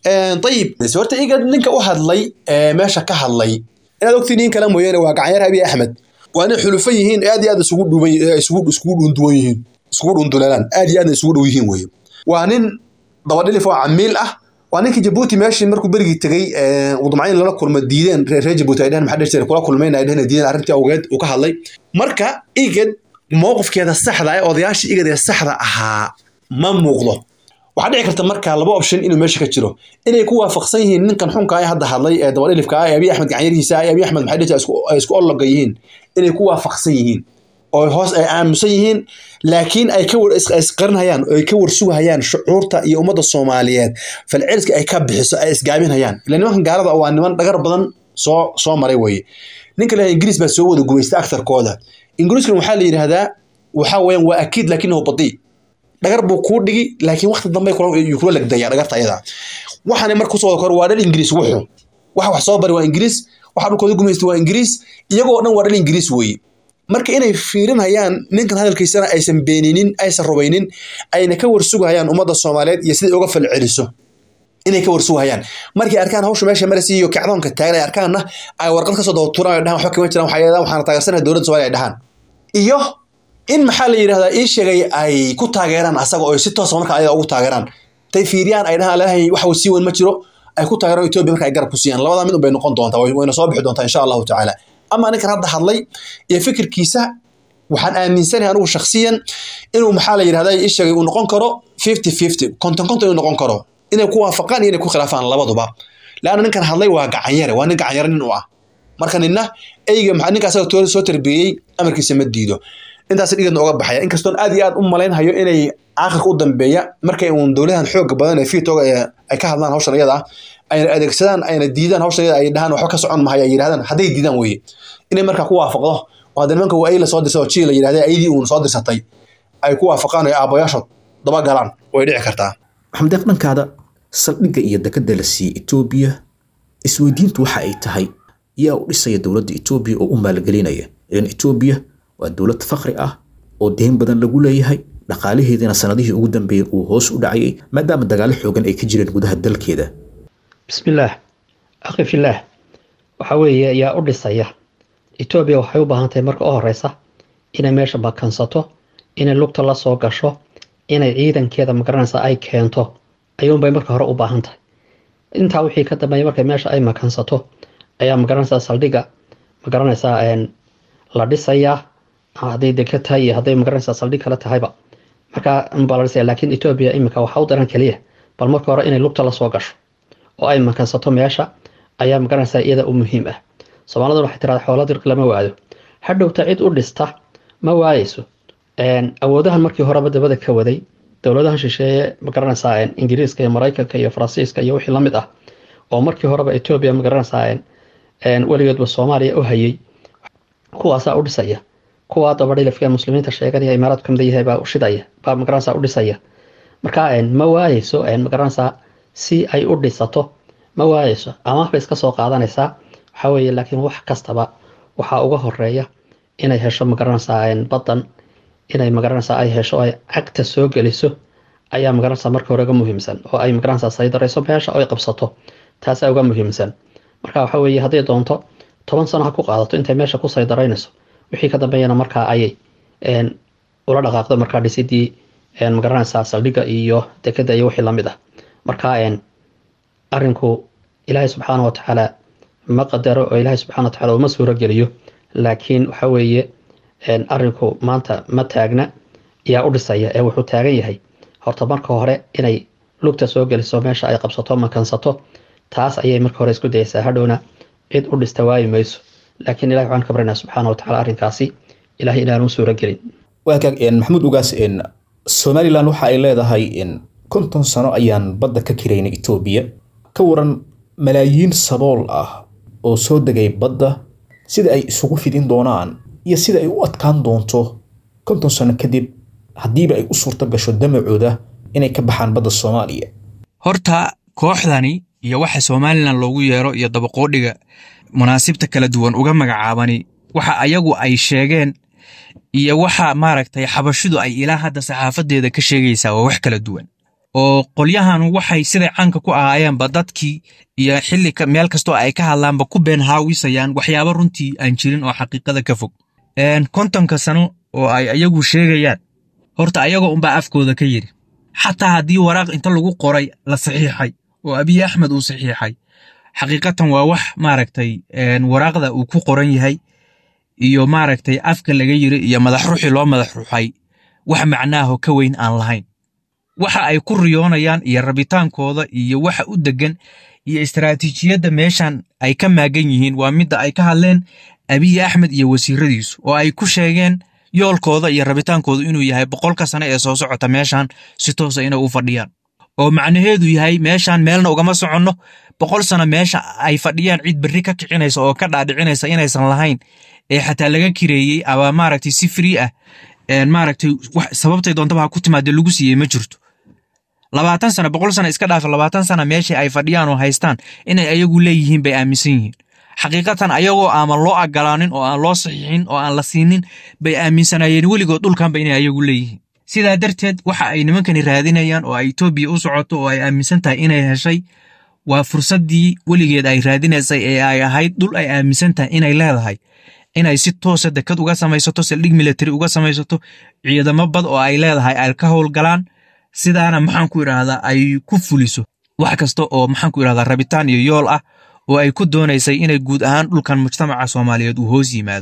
ayib horta iga ninka u hadlay ee meesha ka hadlay inaad ogtii nin kale mooyaane waa gacanyaar abiy axmed waa nin xulufo yihiin aad iyo aad isugu dhuban isugu isugu dhunduwan yihiin isugu dhunduleelaan aad iyo aadna isugu dhow yihiin weye waa nin dabadhilif oo camiil ah waa ninkii jabuuti meeshii markuu berigii tegey udumcayn lala kulma diideen reer reer jabuuti ay dheheen maxaa dhihi jiray kula kulmayna ay dheheen diideen arrintii awgeed uu ka hadlay marka igad mowqifkeeda saxda ee odayaashii igad ee saxda ahaa ma muuqdo waxaa dhici karta marka laba option inuu meesha ka jiro inay ku waafaqsan yihiin ninkan xunka ee hadda hadlay ee dabadhilifka ah ee abiy axmed gacanyarihiisa ah ee abiy axmed maxay dhihi jiray ay isku olloga yihiin inay ku waafaqsan yihiin oo hoos ay aamusan yihiin laakiin ay ka war isqarinhayaan oo ay ka warsugahayaan shucuurta iyo ummadda soomaaliyeed falceliska ay ka bixiso ay isgaabinhayaan ila nimankan gaalada waa niman dhagar badan soo soo maray weye ninka leeyahay ingiriis baa soo wada gumaysta aktarkooda ingiriiskan waxaa la yidhaahdaa waxaa weeyaan waa akiid laakinahu badii dhagar buu kuu dhigi laakiin waqti dambe kula legdaya dhagarta ayada waxaana marka kusoo wada kor waa dhal ingiriis wuxuu waxa wax soo bari waa ingiriis waxa dhulkooda gumaysta waa ingiriis iyagoo dhan waa dhal ingiriis weeye marka inay fiirinhayaan ninkan hadalkiisana aysan beeninin aysan rubaynin ayna ka warsugahayaan ummadda soomaaliyeed iyo siday uga falceliso inay ka warsugahayaan markay arkaan hawsha meesha marasi iyo kacdoonka taagan ay arkaanna ay warqad kasoo dawatuuraan ay dhahaan waxba kama jiraan waxay yidhahdaan waxaana taageersanahay dowladda soomaaliya ay dhahaan iyo in maxaa la yidhahdaa ii sheegay ay ku taageeraan asaga oo si toosa marka ayada ugu taageeraan tay fiiriyaan ay dhahaan leedahay wax sii weyn ma jiro ay ku taageeraan etoobiya marka ay garab ku siiyaan labadaa mid un bay noqon doontaa wayna soo bixi doontaa insha allahu tacaala ama ninkan hadda hadlay iyo fikirkiisa waxaan aaminsanahay anigu shakhsiyan inuu maxaa la yidhahdaa ii sheegay uu noqon karo fifty fifty konton konton inuu noqon karo inay ku waafaqaan iyo inay ku khilaafaan labaduba laanna ninkan hadlay waa gacanyare waa nin gacanyare nin u ah marka ninna eyga maxaa ninka asaga toori soo tarbeeyey amarkiisa ma diido intaas dhigadna uga baxaya inkastoon aad iyo aad u malaynhayo inay aakhirka u dambeeya markay uun dowladahan xooga badan ee fiitoga ay ka hadlaan hawshan iyada ah ayna adeegsadaan ayna diidaan hawshan iyada ay dhahaan waxba ka socon mahay ay yidhahdaan hadday diidaan weeye inay markaa ku waafaqdo oo hadda nimanka waa ay la soo dirsay oo jii la yidhahday ayadii uun soo dirsatay ay ku waafaqaan oo aabbayaashood daba galaan way dhici kartaa maxamed deeq dhankaada saldhigga iyo dekadda la siiyey etoobiya isweydiintu waxa ay tahay yaa u dhisaya dowladda etoobiya oo u maalgelinaya ilan etoobiya waa dowlad fakri ah oo deyn badan lagu leeyahay dhaqaalaheediina sanadihii ugu dambeeyey uu hoos u dhacayay maadaama dagaalo xoogan ay ka jireen gudaha dalkeeda bismillaah akhi fillaah waxa weeye yaa u dhisaya etoobiya waxay u baahan tahay marka u horeysa inay meesha bakansato inay lugta la soo gasho inay ciidankeeda magaranaysa ay keento ayuunbay marka hore u baahan tahay intaa wixii ka dambeeya markay meesha ay makansato ayaa magaranaysaa saldhigga magaranaysaa la dhisayaa hadday deka tahay iyo hadday magaranaysaa saldhig kale tahayba markaa baa la dhisaya laakiin etoobiya iminka waxaa u daran keliya bal marka hore inay lugta la soo gasho oo ay makansato meesha ayaa magaranaysaa iyada u muhiim ah soomaaliduna waxay tirahdaa xoola dirqi lama waado hadhowta cid u dhista ma waayeyso awoodahan markii horeba dabada ka waday dowladahan shisheeye magaranaysaa ingiriiska iyo maraykanka iyo faransiiska iyo wixii lamid ah oo markii horeba etoobiya magaranaysaa weligeedba soomaaliya u hayay kuwaasaa u dhisaya kuwaa dabadhilifka muslimiinta sheeganaya imaaraadku kamid yahay baa shidaya baa magaranaysaa u dhisaya marka ma waayeyso magaranaysaa si ay u dhisato ma waayeyso amaah bay iska soo qaadanaysaa waxaa weeye laakiin wax kastaba waxaa uga horeeya inay hesho magaranaysaa badan inay magaranaysaa ay hesho ay cagta soo geliso ayaa magaranaysaa marka hore uga muhiimsan oo ay magaranaysaa saydarayso meesha oo ay qabsato taasaa uga muhiimsan marka waxa weeye hadday doonto toban sano ha ku qaadato intay meesha ku saydaraynayso wixii ka dambeeyana markaa ayay ula dhaqaaqdo markaa dhisidii magaranaysaa saldhigga iyo dekeda iyo wixii lamid ah marka arinku ilaahay subxaana wa tacaala ma qadaro oo ilaahay subxana wa tacala uma suuro geliyo laakiin waxa weeye arinku maanta ma taagna yaa u dhisaya ee wuxuu taagan yahay horta marka hore inay lugta soo geliso meesha ay qabsato makansato taas ayay marka hore isku dayaysaa hadhowna cid u dhista waayi mayso laakiin ilahi waxaan ka baryanaa subxaana wa tacala arrinkaasi ilahay inaan u suuro gelin waagaag maxamuud ugaas somalilan waxa ay leedahay konton sano ayaan badda ka kiraynay etoobiya ka waran malaayiin sabool ah oo soo degay badda sida ay isugu fidin doonaan iyo sida ay u adkaan doonto konton sano kadib haddiiba ay u suurto gasho damacooda inay ka baxaan badda soomaaliya horta kooxdani iyo waxa somalilan loogu yeero iyo dabaqoodhiga munaasibta kala duwan uga magacaabani waxa ayagu ay sheegeen iyo waxa maaragtay xabashidu ay ilaa hadda saxaafadeeda ka sheegaysaa waa wax kala duwan oo qolyahan waxay siday caanka ku ahaayeenba dadkii iyo xilli meel kastoo ay ka hadlaanba ku been haawisayaan waxyaaba runtii aan jirin oo xaqiiqada ka fog kontonka sano oo ay ayagu sheegayaan horta ayagoo unbaa afkooda ka yidhi xataa haddii waraaq inta lagu qoray la saxiixay oo abiy axmed uu saxiixay xaqiiqatan waa wax maaragtay waraaqda uu ku qoran yahay iyo maaragtay afka laga yiri iyo madax ruuxii loo madax ruuxay wax macnaaho ka weyn aan lahayn waxa ay ku riyoonayaan iyo rabitaankooda iyo waxa u degan iyo istaraatiijiyadda meeshan ay ka maagan yihiin waa midda ay ka hadleen abiy axmed iyo wasiiradiisu oo ay ku sheegeen yoolkooda iyo rabitaankooda inuu yahay boqolka sano ee soo socota meeshan si toosa inay u fadhiyaan oo macnaheedu yahay meeshan meelna ugama soconno boqol sano meesha ay fadhiyaan cid berri ka kicinaysa oo ka dhaadhicinaysa inaysan lahayn ee xataa laga kireeyey ama maaragtay si free ah maaragtay sababtay doontaba ha ku timaadee lagu siiyey ma jirto labaatan sana boqol sana iska dhaafa labaatan sana meesha ay fadhiyaan oo haystaan inay ayagu leeyihiin bay aaminsan yihiin xaqiiqatan ayagoo aaman loo agolaanin oo aan loo saxiixin oo aan la siinin bay aaminsanayeen weligood dhulkanba inay ayagu leeyihiin sidaa darteed waxa ay nimankani raadinayaan oo ay etoobiya u socoto oo ay aaminsan tahay inay heshay waa fursaddii weligeed ay raadinaysay ee ay ahayd dhul ay aaminsan tahay inay leedahay inay si toosa dekad uga samaysato saldhig military uga samaysato ciidamo bad oo ay leedahay ay ka howlgalaan sidaana maxaan ku idhaahdaa ay ku fuliso wax kasta oo maxaan ku idhahdaa rabitaan iyo yool ah oo ay ku doonaysay inay guud ahaan dhulkan mujtamaca soomaaliyeed uu hoos yimaado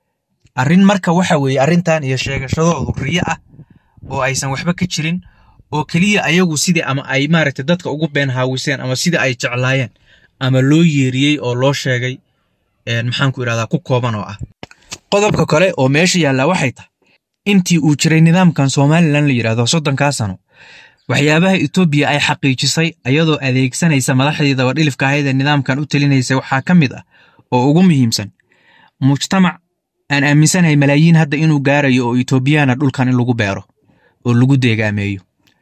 arrin marka waxa weeye arrintan iyo sheegashadoodu riyo ah oo aysan waxba ka jirin oo keliya ayagu sidii ama ay maaragtay dadka ugu been haawiseen ama sidii ay jeclaayeen ama loo yeeriyey oo loo sheegay maxaan ku idhahdaa ku kooban oo ah qodobka kale oo meesha yaallaa waxay tahay intii uu jiray nidaamkan somalilan la yidhahdo soddonkaa sano waxyaabaha etoobiya ay xaqiijisay ayadoo adeegsanaysa madaxdii dabadhilifka ahayd ee nidaamkan u talinaysa waxaa ka mid ah oo ugu muhiimsan mujtamac aan aaminsanahay malaayiin hadda inuu gaarayo oo etoobiyana dhulkan in lagu beero oo lagu deegaameeyo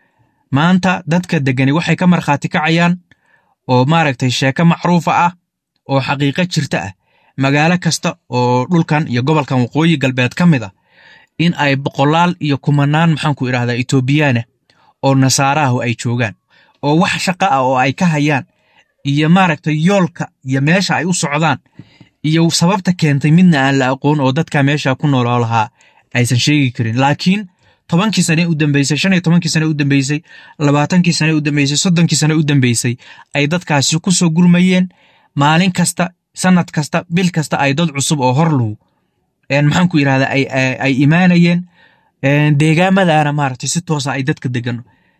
maanta dadka degani waxay ka markhaati kacayaan oo maaragtay sheeko macruufa ah oo xaqiiqo jirta ah magaalo kasta oo dhulkan iyo gobolkan waqooyi galbeed ka mid ah in ay boqolaal iyo kumanaan maxaanku idhahdaa etoobiyaana oo nasaaraahu ay joogaan oo wax shaqa ah oo ay ka hayaan iyo maaragtay yoolka iyo meesha ay u socdaan iyo sababta keentay midna aan la aqoon oo dadka meesha ku nooloo lahaa aysan sheegi karin laakiin tobankii sane u dambeysay shan iyo tobankii sane u dambeysay labaatankii sane u dambeysay soddonkii sane u dambeysay ay dadkaasi ku soo gurmayeen maalin kasta sanad kasta bil kasta ay dad cusub oo horlugu maxaan ku yidhahdaa ay imaanayeen deegaamadaana maaragtay si toosa ay dadka degan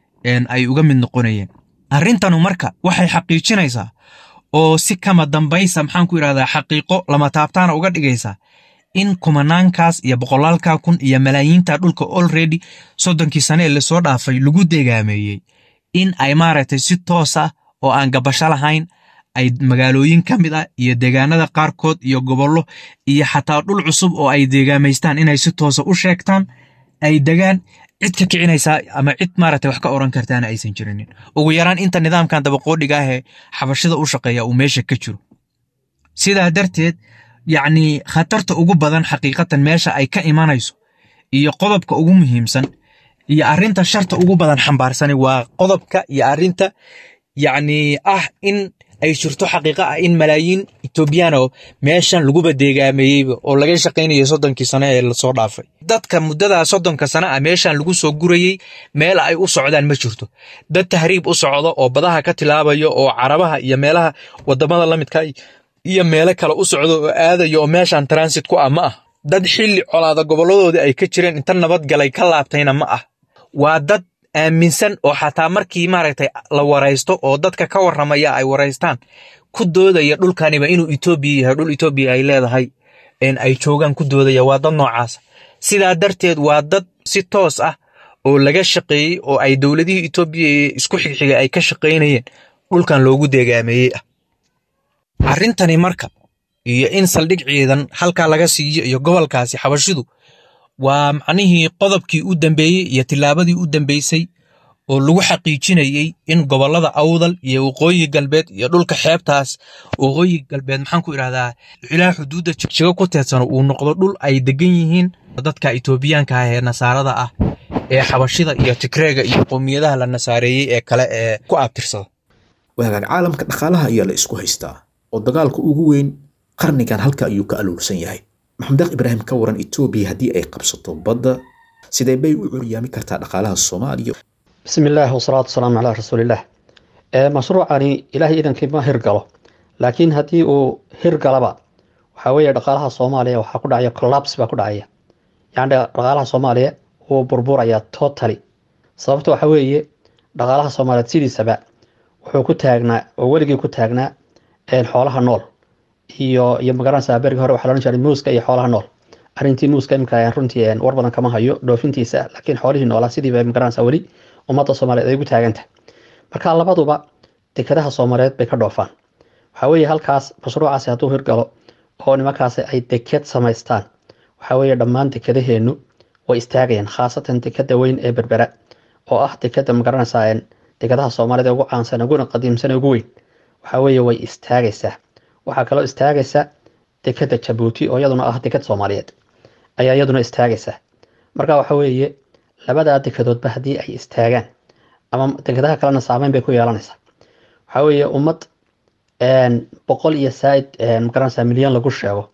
ay uga mid noqonayeen arrintanu marka waxay xaqiijinaysaa oo si kama dambaysa maxaan ku yidhahdaa xaqiiqo lama taabtaana uga dhigaysaa in kumanaankaas iyo boqolaalkaa kun iyo malaayiinta dhulka olredy soddonkii sane ee lasoo dhaafay lagu deegaameeyey in ay maaragtay si toos ah oo aan gabasho lahayn ay magaalooyin ka mid ah iyo deegaanada qaarkood iyo gobollo iyo xataa dhul cusub oo ay deegaamaystaan inay si toosa u sheegtaan ay degaan cid ka kicinaysaa ama cid maaragtay wax ka oran kartaana aysan jirinin ugu yaraan inta nidaamkan dabaqoodhiga ah ee xabashada u shaqeeya uu meesha ka jiro sidaa darteed yacni khatarta ugu badan xaqiiqatan meesha ay ka imanayso iyo qodobka ugu muhiimsan iyo arrinta sharta ugu badan xambaarsani waa qodobka iyo arrinta yacni ah in ay jirto xaqiiqa ah in malaayiin etoobiyaan oo meeshan laguba deegaameeyeyba oo laga shaqaynayo soddonkii sano ee lasoo dhaafay dadka muddadaa soddonka sano ah meeshan lagu soo gurayey meel ay u socdaan ma jirto dad tahriib u socdo oo badaha ka tilaabayo oo carabaha iyo meelaha wadamada la midka iyo meelo kale u socdo oo aadayo oo meeshan transit ku ah ma ah dad xilli colaada gobolladoodii ay ka jireen inta nabadgalay ka laabtayna ma ah waa dad aaminsan oo xataa markii maaragtay la waraysto oo dadka ka warramaya ay waraystaan ku doodaya dhulkaniba inuu etoobiya yahay dhul etoobiya ay leedahay ay joogaan ku doodaya waa dad noocaasa sidaa darteed waa dad si toos ah oo laga shaqeeyey oo ay dowladihii etoobiya ee isku xigxigay ay ka shaqaynayeen dhulkan loogu deegaameeyey ah arrintani marka iyo in saldhig ciidan halkaa laga siiyo iyo gobolkaasi xabashidu waa macnihii qodobkii u dambeeyey iyo tillaabadii u dambeysay oo lagu xaqiijinayey in gobollada awdal iyo waqooyi galbeed iyo dhulka xeebtaas waqooyi galbeed maxaan ku idhahdaa ilaa xuduudda jigo ku teedsano uu noqdo dhul ay degan yihiin dadka itoobiyaanka ah ee nasaarada ah ee xabashida iyo tigreega iyo qowmiyadaha la nasaareeyey ee kale ee ku abtirsada waagaag caalamka dhaqaalaha ayaa la isku haystaa oo dagaalka ugu weyn qarnigan halka ayuu ka aluursan yahay maxamed deeq ibraahim ka waran etoobiya haddii ay qabsato badda sidee bay u curyaami kartaa dhaqaalaha soomaaliya bismi illaahi wasalaatu wasalaamu calaa rasuulillaah ee mashruucani ilaahay idankii ma hirgalo laakiin haddii uu hirgalaba waxaa weeye dhaqaalaha soomaaliya waxaa ku dhacaya collapse baa ku dhacaya yacni dhaqaalaha soomaaliya wuu burburayaa totally sababta waxaa weeye dhaqaalaha soomaaliyeed sidiisaba wuxuu ku taagnaa oo weligii ku taagnaa xoolaha nool iyo iyo magaranaysaa berigi hore waxaa la odhan jiray muuska iyo xoolaha nool arrintii muuska imika runtii war badan kama hayo dhoofintiisa laakiin xoolihii noolaa sidiiba magaranaysaa weli ummadda soomaaliyeed ay ugu taagantahay marka labaduba dekadaha soomaaliyeed bay ka dhoofaan waxaa weeye halkaas mashruucaasi hadduu hirgalo oo nimankaasi ay deked samaystaan waxaa weeye dhammaan dekadaheennu way istaagayaan khaasatan dekada weyn ee berbera oo ah dekada magaranaysaa dekadaha soomaaliyed ee ugu caansan uguna qadiimsan ee ugu weyn waxaa weeye way istaagaysaa waxaa kaloo istaagaysa dekada jabuuti oo iyaduna ah dekad soomaaliyeed ayaa iyaduna istaagaysa marka waxa weeye labadaa dekadoodba haddii ay istaagaan ama dekadaha kalena saameyn bay ku yeelanaysaa waxaa weeye ummad boqol iyo saaid magaranaysaa milyan lagu sheego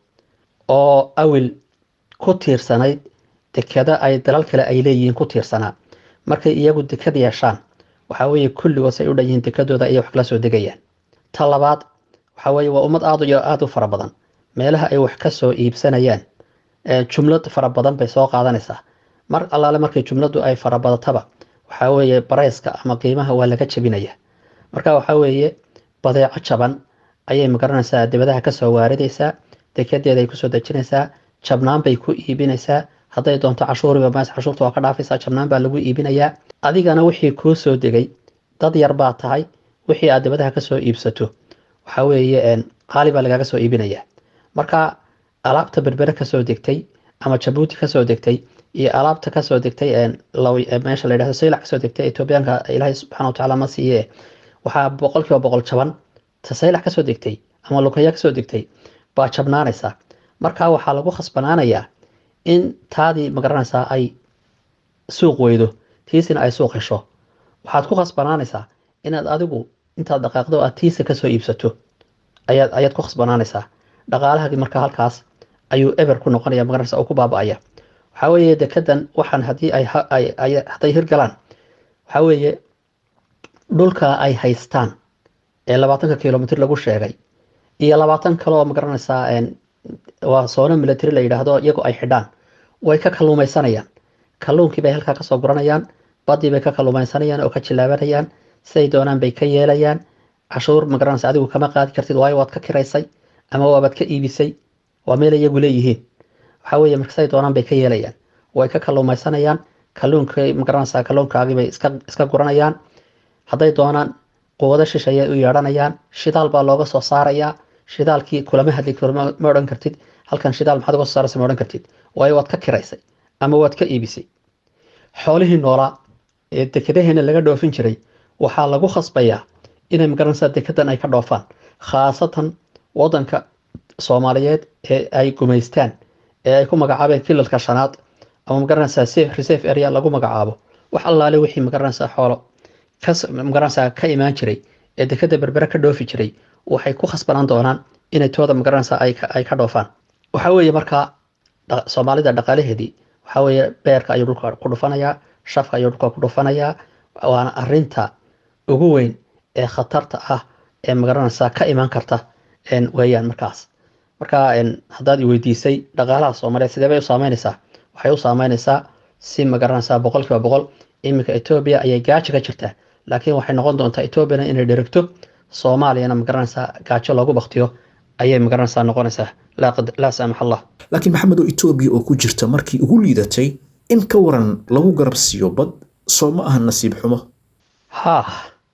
oo awil ku tiirsanayd dekada ay dalal kale ay leeyihiin ku tiirsanaa markay iyagu dekad yeeshaan waxaa weeye kulligood say u dhan yihiin dekadooda ayay wax kala soo degayaan ta labaad waxaa weeye waa ummad aad iyo aada u fara badan meelaha ay wax ka soo iibsanayaan jumlad fara badan bay soo qaadanaysaa mar allaale markay jumladdu ay farabadataba waxaa weeye barayska ama qiimaha waa laga jebinaya marka waxaa weeye badeeco jaban ayay magaranaysaa dibadaha kasoo waaridaysaa dekedeeda ay kusoo dejinaysaa jabnaan bay ku iibinaysaa hadday doonto cashuuriba maas cashuurta waa ka dhaafaysaa jabnaan baa lagu iibinayaa adigana wixii kuu soo degay dad yar baa tahay wixii aad dibadaha kasoo iibsato waxaa weeye qaali baa lagaaga soo iibinaya marka alaabta berbere kasoo degtay ama jabuuti kasoo degtay iyo alaabta kasoo degtay meesha la yidhahdo saylac kasoo degtay etoobiyaanka ilaahay subxana wa tacaala ma siiye waxaa boqolkiiba boqol jaban ta saylac kasoo degtay ama lukaya kasoo degtay baa jabnaanaysaa marka waxaa lagu khasbanaanayaa in taadii magaranaysaa ay suuq weydo tiisina ay suuq hesho waxaad ku khasbanaanaysaa inaad adigu intaad dhaqaaqdo aad tiisa kasoo iibsato ayaad ayaad ku khasbanaanaysaa dhaqaalahagi marka halkaas ayuu eber ku noqonaya magaranaysa oo ku baaba-aya waxaa weeye dekedan waxaan haddii ay hadday hirgalaan waxaa weeye dhulka ay haystaan ee labaatanka kilomitr lagu sheegay iyo labaatan kale oo magaranaysaa waa soono military la yidhaahdo iyagoo ay xidhaan way ka kalluumaysanayaan kalluunkii bay halkaa kasoo guranayaan badii bay ka kalluumaysanayaan oo ka jilaabanayaan siday doonaan bay ka yeelayaan cashuur magaranaysa adigu kama qaadi kartid waayo waad ka kiraysay ama waabaad ka iibisay waa meel iyagu leeyihiin waxaa weeye marka siday doonaan bay ka yeelayaan way ka kalluumaysanayaan kalluunkay magaranaysaa kalluunkaagii bay iska iska guranayaan hadday doonaan quwado shishayay u yeedhanayaan shidaal baa looga soo saarayaa shidaalkii kulama hadli ma odhan kartid halkan shidaal maxaad uga soo saaraysa ma odhan kartid waayo waad ka kiraysay ama waad ka iibisay xoolihii noolaa ee dekadaheena laga dhoofin jiray waxaa lagu khasbayaa inay magaranaysaa dekedan ay ka dhoofaan khaasatan wadanka soomaaliyeed ee ay gumaystaan ee ay ku magacaabeen kilalka shanaad ama magaranaysaa reserve area lagu magacaabo wax allaale wixii magaranaysaa xoolo magaranaysaa ka imaan jiray ee dekada berbere ka dhoofi jiray waxay ku khasbanaan doonaan inay tooda magaranaysaa ay ka dhoofaan waxaa weeye markaa soomaalida dhaqaalaheedii waxaa weeye beerka ayuu dhulka ku dhufanayaa shafka ayuu dhulka ku dhufanayaa waana arinta ugu weyn ee khatarta ah ee magaranaysaa ka imaan karta weeyaan markaas marka haddaad i weydiisay dhaqaalaha soomaaliyeed sidee bay u saameynaysaa waxay u saameynaysaa si magaranaysaa boqol kiiba boqol iminka etoobiya ayay gaajo ka jirtaa laakiin waxay noqon doontaa etoobiyana inay dherigto soomaaliyana magaranaysaa gaajo loogu baktiyo ayay magaranaysaa noqonaysaa laa saamax allah laakiin maxamed oo etoobiya oo ku jirta markii ugu liidatay in ka waran lagu garab siiyo bad soo ma aha nasiib xumo haa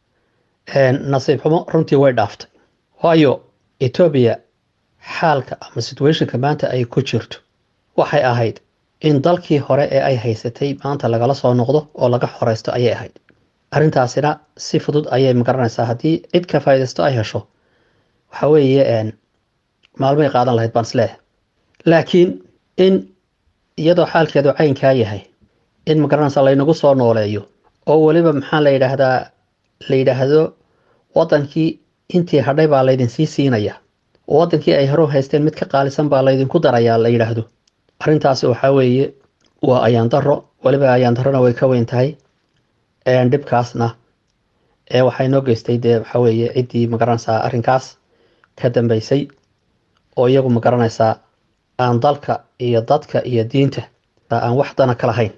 nasiib xumo runtii way dhaaftay waayo etoobiya xaalka ama situationka maanta ay ku jirto waxay ahayd in dalkii hore ee ay haysatay maanta lagala soo noqdo oo laga xoreysto ayay ahayd arrintaasina si fudud ayay magaranaysaa haddii cid ka faa'iidaysto ay hesho waxa weeye een, maalmay qaadan lahayd baan isleeyahay laakiin in iyadoo xaalkeedu caynkaa yahay in magaranaysa laynagu soo nooleeyo oo weliba maxaa la yidhaahdaa la yidhaahdo wadankii intii hadhay baa laydin sii siinaya oo wadankii ay hore u haysteen mid ka qaalisan baa laydinku darayaa la yidhaahdo arrintaasi waxaa weeye waa ayaan daro weliba ayaan darona way ka weyn tahay een, dhibkaasna ee waxaa inoo geystay dee waxaa weeye ciddii magaranaysaa arrinkaas ka dambeysay oo iyagu magaranaysaa aan dalka iyo dadka iyo diinta aan wax dana ka lahayn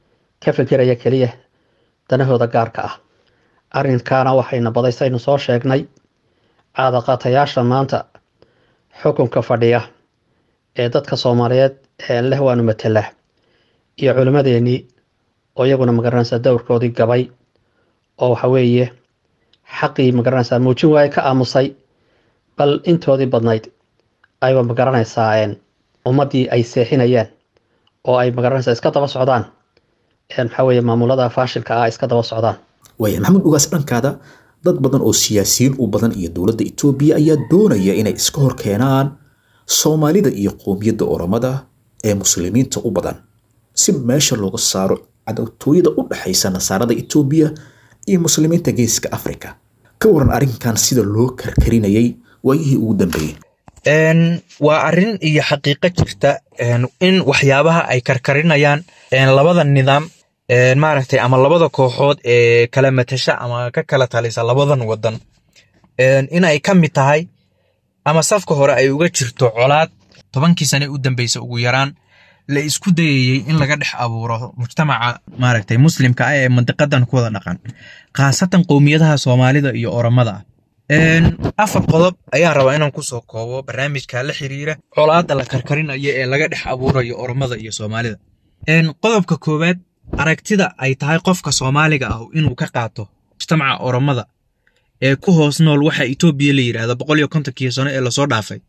ka fikiraya keliya danahooda gaarka ah arrinkaana waxayna badaysaynu soo sheegnay caadaqaatayaasha maanta xukunka fadhiya ee dadka soomaaliyeed ee leh waanu matelaa iyo culimmadeenii oo iyaguna magaranaysaa dowrkoodii gabay oo waxa weeye xaqii magaranaysaa muujin waaye ka aamusay bal intoodii badnayd ayba magaranaysaa een, ummaddii ay seexinayaan oo ay magaranaysaa iska daba socdaan een, maxaa weeye maamulada faashilka ah iska daba socdaan waaya maxamed ugaas dhankaada dad badan oo siyaasiyiin u badan iyo dowladda itoobiya ayaa doonaya inay iska hor keenaan soomaalida iyo qowmiyadda oromada ee muslimiinta u badan si meesha looga saaro cadowtooyada u dhexaysa nasaarada itoobiya iyo muslimiinta geeska afrika ka waran arrinkan sida loo karkarinayay waayihii ugu dambeeyey Een, waa arrin iyo xaqiiqo jirta een, in waxyaabaha ay karkarinayaan een, labada nidaam een, maaragtay ama labada kooxood ee kala matasha ama ka kala talisa labadan wadan een, in ay ka mid tahay ama safka hore ay uga jirto colaad tobankii sane u dambeysa ugu yaraan la isku dayayey in laga dhex abuuro mujtamaca maaragtay muslimka ah ee mandiqadan ku wada dhaqan khaasatan qowmiyadaha soomaalida iyo oromada ah Een, afar qodob ayaan rabaa inaan kusoo koobo barnaamijka la xiriira colaadda la karkarinayo ee laga dhex abuurayo oromada iyo soomaalida Een, qodobka koowaad aragtida ay tahay qofka soomaaliga ah inuu ka qaato mujtamaca oromada ee ku hoos nool waxa etoobiya la yidhaahdo boqol iyo kontonkii sano ee lasoo dhaafay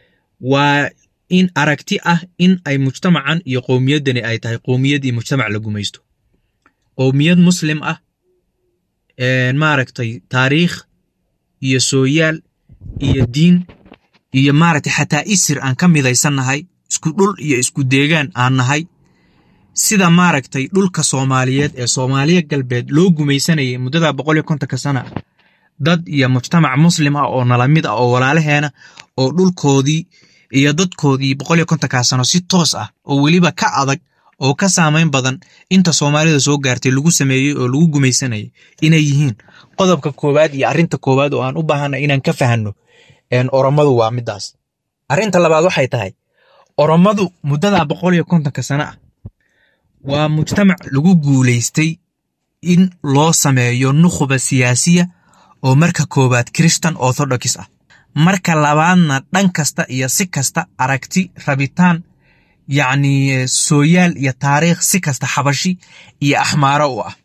waa in aragti ah in ay mujtamacan iyo qowmiyaddani ay tahay qowmiyad iyo mujtamac la gumaysto qowmiyad muslim ah een, maaragtay taariikh iyo sooyaal iyo diin iyo maaragtay xataa isir aan ka midaysannahay isku dhul iyo isku deegaan aan nahay sida maaragtay dhulka soomaaliyeed ee soomaaliya galbeed loo gumaysanayay muddada boqol iyo kontonka sana ah dad iyo mujtamac muslim ah oo nala mid ah oo walaalaheena oo dhulkoodii iyo dadkoodii boqol iyo kontonkaa sano si toos ah oo weliba ka adag oo ka saamayn badan inta soomaalida soo gaartay lagu sameeyey oo lagu gumaysanayay inay yihiin qodobka koowaad iyo arrinta koowaad oo aan u baahana inaan ka fahanno een, oromadu waa midaas arrinta labaad waxay tahay oromadu muddada boqol iyo kontonka sano ah waa mujtamac lagu guulaystay in loo sameeyo nukhba siyaasiya oo marka koowaad christian orthodox ah marka labaadna dhan kasta iyo si kasta aragti rabitaan yacni sooyaal iyo taariikh si kasta xabashi iyo axmaaro u ah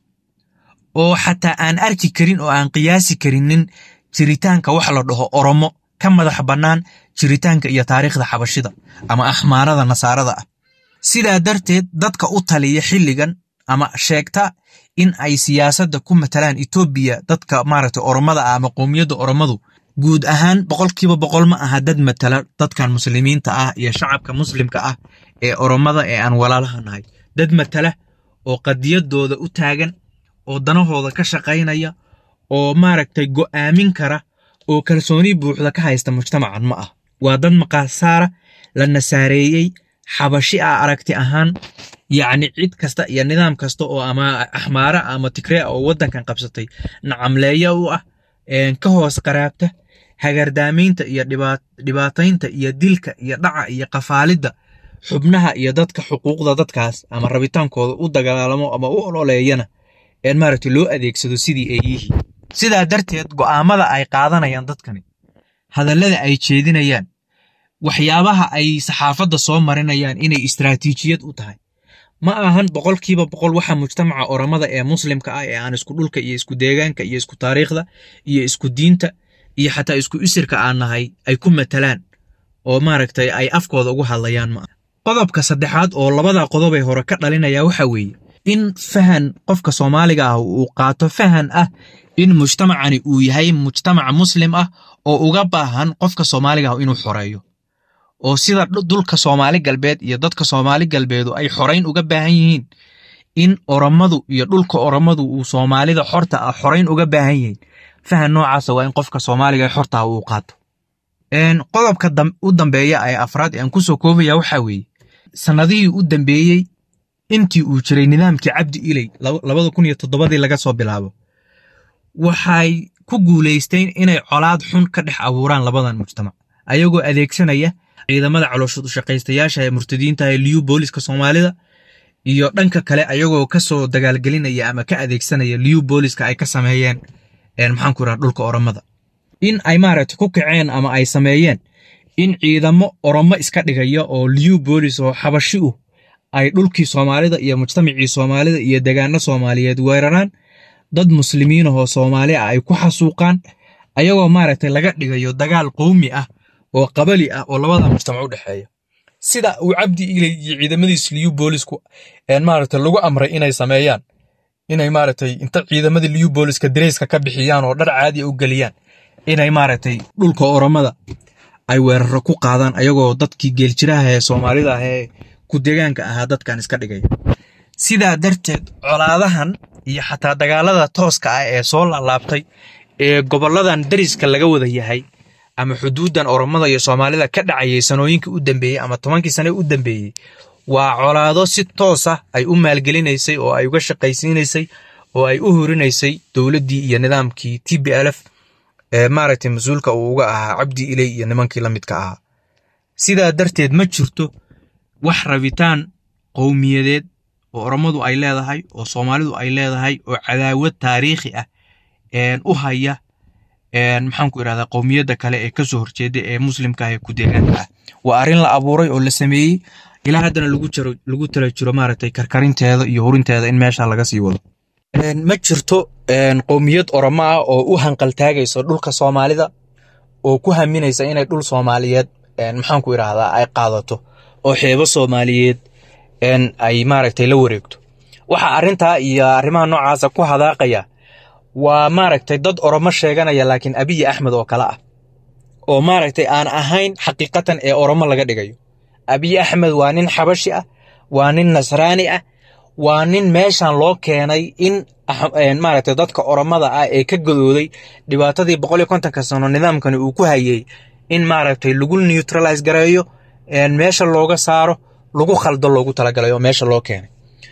oo xataa aan arki karin oo aan qiyaasi karinin jiritaanka wax la dhaho oromo ka madax bannaan jiritaanka iyo taariikhda xabashida ama axmaarada nasaarada ah sidaa darteed dadka u taliya xilligan ama sheegta in ay siyaasadda ku matalaan etoobiya dadka maaragtay oromada ah ama qowmiyadda oromadu guud ahaan boqolkiiba boqol ma aha dad matala dadkan muslimiinta ah iyo shacabka muslimka ah ee oromada ee aan walaalaha nahay dad matala oo qadiyadooda u taagan oo danahooda ka shaqaynaya oo maaragtay go'aamin kara oo kalsooni buuxda ka haysta mujtamacan ma ah waa dad maqaasaara la nasaareeyey xabashi ah aragti ahaan yacni cid kasta iyo nidaam kasta oo ama axmaara ama tigre oo waddankan qabsatay nacamleeya u ah ka hoos qaraabta hagardaamaynta iyo dhibaataynta iyo dilka iyo dhaca iyo qafaalidda xubnaha iyo dadka xuquuqda dadkaas ama rabitaankooda u dagaalamo ama u ololeeyana een maaragtay loo adeegsado sidii ay yihiin sidaa darteed go'aamada ay qaadanayaan dadkani hadallada ay jeedinayaan waxyaabaha ay saxaafadda soo marinayaan inay istaraatiijiyad u tahay ma ahan boqolkiiba boqol waxa mujtamaca oramada ee muslimka ah ee aan isku dhulka iyo isku deegaanka iyo isku taariikhda iyo isku diinta iyo xataa isku isirka aan nahay ay ku matalaan oo maaragtay ay afkooda ugu hadlayaan ma aha qodobka saddexaad oo labada qodobee hore ka dhalinaya waxa weeye in fahan qofka soomaaliga ah uu qaato fahan ah in mujtamacani uu yahay mujtamac muslim ah oo uga baahan qofka soomaaliga ah inuu xoreeyo oo sida dulka soomaali galbeed iyo dadka soomaali galbeedu ay xorayn uga baahan yihiin in oromadu iyo dhulka oromadu uu soomaalida xorta ah xorayn uga baahan yihiin fahan noocaasa waa in qofka soomaaliga ee xorta ah uu qaato qodobka u dambeeya ee afraad ee aan kusoo koobaya waxaa weeye sannadihii u dambeeyey intii uu jiray nidaamkii cabdi iley labada kun iyo toddobadii laga soo bilaabo waxay ku guulaysteen inay colaad xun ka dhex abuuraan labadan mujtamac ayagoo adeegsanaya ciidamada calooshad ushaqaystayaasha ee murtadiinta ee liyu booliska soomaalida iyo dhanka kale ayagoo kasoo dagaalgelinaya ama ka adeegsanaya liyu booliska ay ka sameeyeen maxaanku iraha dhulka oromada in ay maaragtay ku kaceen ama ay sameeyeen in ciidamo oromo iska dhigaya oo liyu boolis oo xabashi uh ay dhulkii soomaalida iyo mujtamacii soomaalida iyo degaano soomaaliyeed weeraraan dad muslimiin ahoo soomaali ah ay ku xasuuqaan ayagoo maaragtay laga dhigayo dagaal qowmi ah oo qabali ah oo labada mujtamac u dhexeeya sida uu cabdi iley iyo ciidamadiis liyu boolisku maaragtay lagu amray inay sameeyaan inay maaragtay inta ciidamadii liyu booliska dareyska ka bixiyaan oo dhar caadi u geliyaan inay maaragtay dhulka oromada ay weeraro ku qaadaan ayagoo dadkii geeljiraha ee soomaalida ah ee ku deegaanka ahaa dadkan iska dhigaya sidaa darteed colaadahan iyo xataa dagaalada tooska ah ee soo laalaabtay ee gobolladan dariska laga wada yahay ama xuduuddan oromada iyo soomaalida ka dhacayay sanooyinkii u dambeeyey ama tobankii sane u dambeeyey waa colaado si toos ah ay u maalgelinaysay oo ay uga shaqaysiinaysay oo ay u horinaysay dowladdii iyo nidaamkii t b l f ee maaragtay mas-uulka uu uga ahaa cabdi iley iyo nimankii la midka ahaa sidaa darteed ma jirto wax rabitaan qowmiyadeed oo oromadu ay leedahay oo soomaalidu ay leedahay oo cadaawad taariikhi ah u haya maxaanku irahdaa qowmiyadda kale ee kasoo horjeeda ee muslimka ah ee ku deegaanka ah waa arrin la abuuray oo la sameeyey ilaa haddana lagu tala jiro maaragtay karkarinteeda iyo hurinteeda in meesha laga sii wado ma jirto qowmiyad oromo ah oo u hanqaltaagayso dhulka soomaalida oo ku haminaysa inay dhul soomaaliyeed maxaanku irahdaa ay qaadato oo xeebo soomaaliyeed ay maaragtay la wareegto waxa arrintaa iyo arrimaha noocaasa ku hadaaqaya waa maaragtay dad oromo sheeganaya laakiin abiyi axmed oo kale ah oo maaragtay aan ahayn xaqiiqatan ee oromo laga dhigayo abiyi axmed waa nin xabashi ah waa nin nasraani ah waa nin meeshan loo keenay in maaragtay dadka oromada ah ee ka godooday dhibaatadii boqol iyo kontonka sano nidaamkani uu ku hayay in maaragtay lagu neutralize gareeyo meesha looga saaro lagu khaldo loogu talagalay oo meesha loo keenay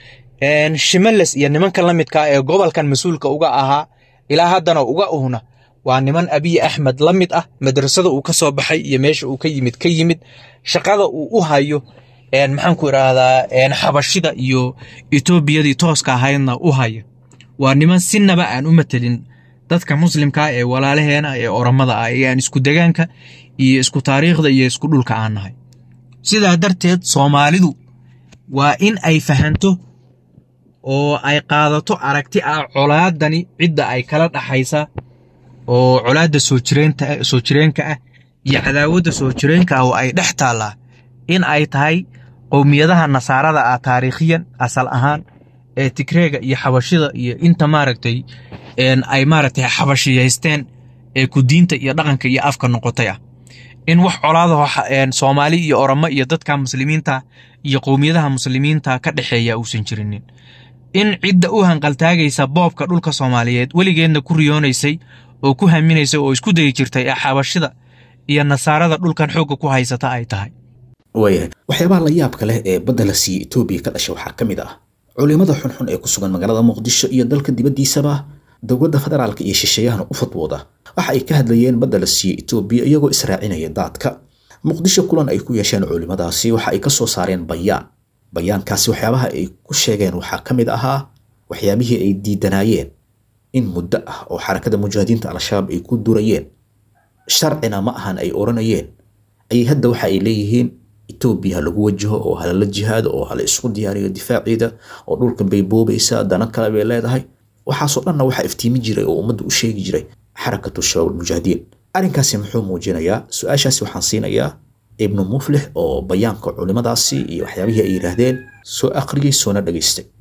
shimales iyo nimanka la midka ee gobolkan mas-uulka uga ahaa ilaa haddana uga uhna waa niman abiy axmed la mid ah madrasada uu ka soo baxay iyo meesha uu ka yimid ka yimid shaqada uu u hayo maxaanku idhaahdaa xabashida iyo etoobiyadii tooska ahaydna u haya waa niman sinaba aan u matelin dadka muslimkaa ee walaalaheena ee oromada ah ee aan isku degaanka iyo isku taariikhda iyo isku dhulka aan nahay sidaa darteed soomaalidu waa in ay fahanto oo ay qaadato aragti ah colaadani cidda ay kala dhaxaysa oo colaadda soo jireenta soo jireenka ah iyo cadaawadda soo jireenka ah oo ay dhex taallaa in ay tahay qowmiyadaha nasaarada ah taariikhiyan asal ahaan ee tigreega iyo xabashida iyo inta maaragtay ay maaragtay xabashiyaysteen ee ku diinta iyo dhaqanka iyo afka noqotay ah in wax colaadaho soomaali iyo oromo iyo dadka muslimiinta iyo qowmiyadaha muslimiinta ka dhexeeya uusan jirinin in cidda u hanqaltaagaysa boobka dhulka soomaaliyeed weligeedna ku riyoonaysay oo ku haminaysay oo isku dayi jirtay ee xabashida iyo nasaarada dhulkan xoogga ku haysata ay tahay waayahay waxyaabaha la yaabka leh ee badda la siiyey etoobiya ka dhashay waxaa ka mid ah culimada xunxun ee ku sugan magaalada muqdisho iyo dalka dibaddiisaba dowladda federaalka iyo shisheeyahana u fadwooda waxa ay ka hadlayeen badda la siiyey etoobiya iyagoo israacinaya daadka muqdisho kulan ay ku yeesheen culimadaasi waxa ay ka soo saareen bayaan bayaankaasi waxyaabaha ay ku sheegeen waxaa ka mid ahaa waxyaabihii ay diidanaayeen in muddo ah oo xarakada mujaahidiinta al-shabaab ay ku durayeen sharcina ma ahan ay oranayeen ayay hadda waxa ay leeyihiin etoobiya ha lagu wajaho oo halala jihaado oo hala isku diyaariyo difaaciida oo dhulkan bay boobaysaa dana kale bay leedahay waxaasoo dhanna waxaa iftiimi jiray oo ummadda u sheegi jiray xarakatu shabaab almujaahidiin arrinkaasi muxuu muujinayaa su-aashaasi waxaan siinayaa ibnu muflix oo bayaanka culimadaasi iyo waxyaabihii ay yidhaahdeen soo akhriyey soona dhegaystay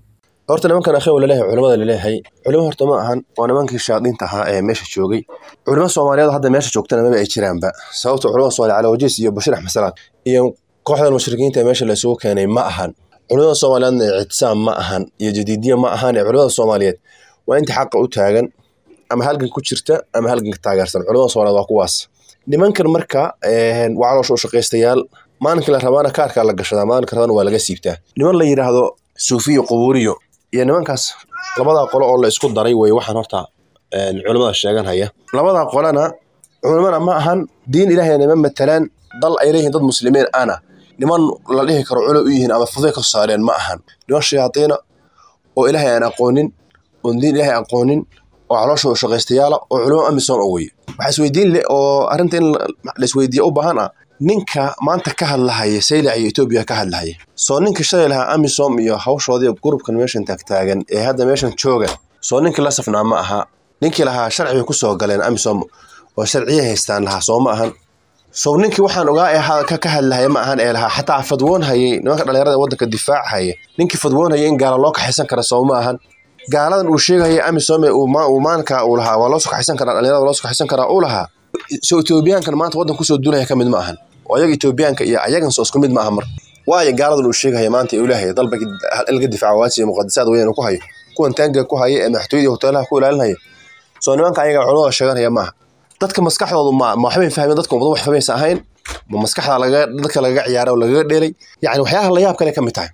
horta nimankan akhiw laleeyahay culimada laleeyahay culimo horta ma ahan waa nimankii shaadiinta ahaa ee meesha joogay culimo soomaaliyeed hadda meesha joogtana maba ay jiraanba sababta culimada soomaaliya cali wajiis iyo bashir axmed salaad iyo kooxdan mushrikiinta ee meesha laysugu keenay ma ahan culimada soomaaliyeedna ictisaam ma ahan iyo jadiidiya ma ahan ee culimada soomaaliyeed waa inta xaqa u taagan ama halgan ku jirta ama halganka taageersan culimada soomaaliyeed waa kuwaas nimankan marka waa caloosha u shaqaystayaal maalinkii la rabaana kaarkaa la gashadaa maalinka rabana waa laga siibtaa niman la yidhaahdo suufiyo qubuuriyo iyo nimankaas labadaa qolo oo la isku daray wey waxaan horta culimada sheegan haya labadaa qolana culimana ma ahan diin ilaahayna nima matalaan dal ay leeyihiin dad muslimiin ana niman la dhihi karo culo u yihiin ama fuday ka saareen ma ahan niman shayaadiina oo ilaahay aan aqoonin oon diin ilaahay aqoonin oo caloosha u shaqaystayaala oo culimo amisom oo weye waxaa isweydiin leh oo arrinta in laisweydiiya u baahan ah ninka maanta ka hadlahaya saylac iyo etoobiya ka hadlahaya soo ninkii shalay lahaa amisom iyo hawshoodii gurubkan meeshan taagtaagan ee hadda meeshan jooga soo ninkii la safnaa ma aha ninkii lahaa sharci bay kusoo galeen amisom oo sharciya haystaan lahaa soo ma ahan sow ninkii waxaan ogaa ee ka hadlahaya ma ahan ee lahaa xataa fadwoon hayay nimanka dhalinyarada waddanka difaac haya ninkii fadwoon hayay in gaala loo kaxaysan kara soo ma ahan gaaladan uu sheegaya amisom uu maalinka uu lahaa waa loo soo kaxaysan karaa dhalinyarada loo soo kaxaysan karaa uu lahaa soo etoobiyaankan maanta waddan kusoo duulaya ka mid ma ahan oo ayaga etoobiyaanka iyo ayagan soo isku mid ma aha mar waayo gaaladan uu sheegaya maanta uu leeyahay dalba ilga difaaca waasiya muqadisaad weyn ku hayo kuwan taangiga ku haya ee madaxtooyada hoteelaha ku ilaalinaya soo nimanka ayaga culimada sheeganaya maaha dadka maskaxdoodu ma ma waxbay fahmeen dadka ummada wax fahmaysa ahayn ma maskaxda laga dadka lagaga ciyaaray oo lagaga dheelay yacni waxyaalaha la yaab kale ka mid tahay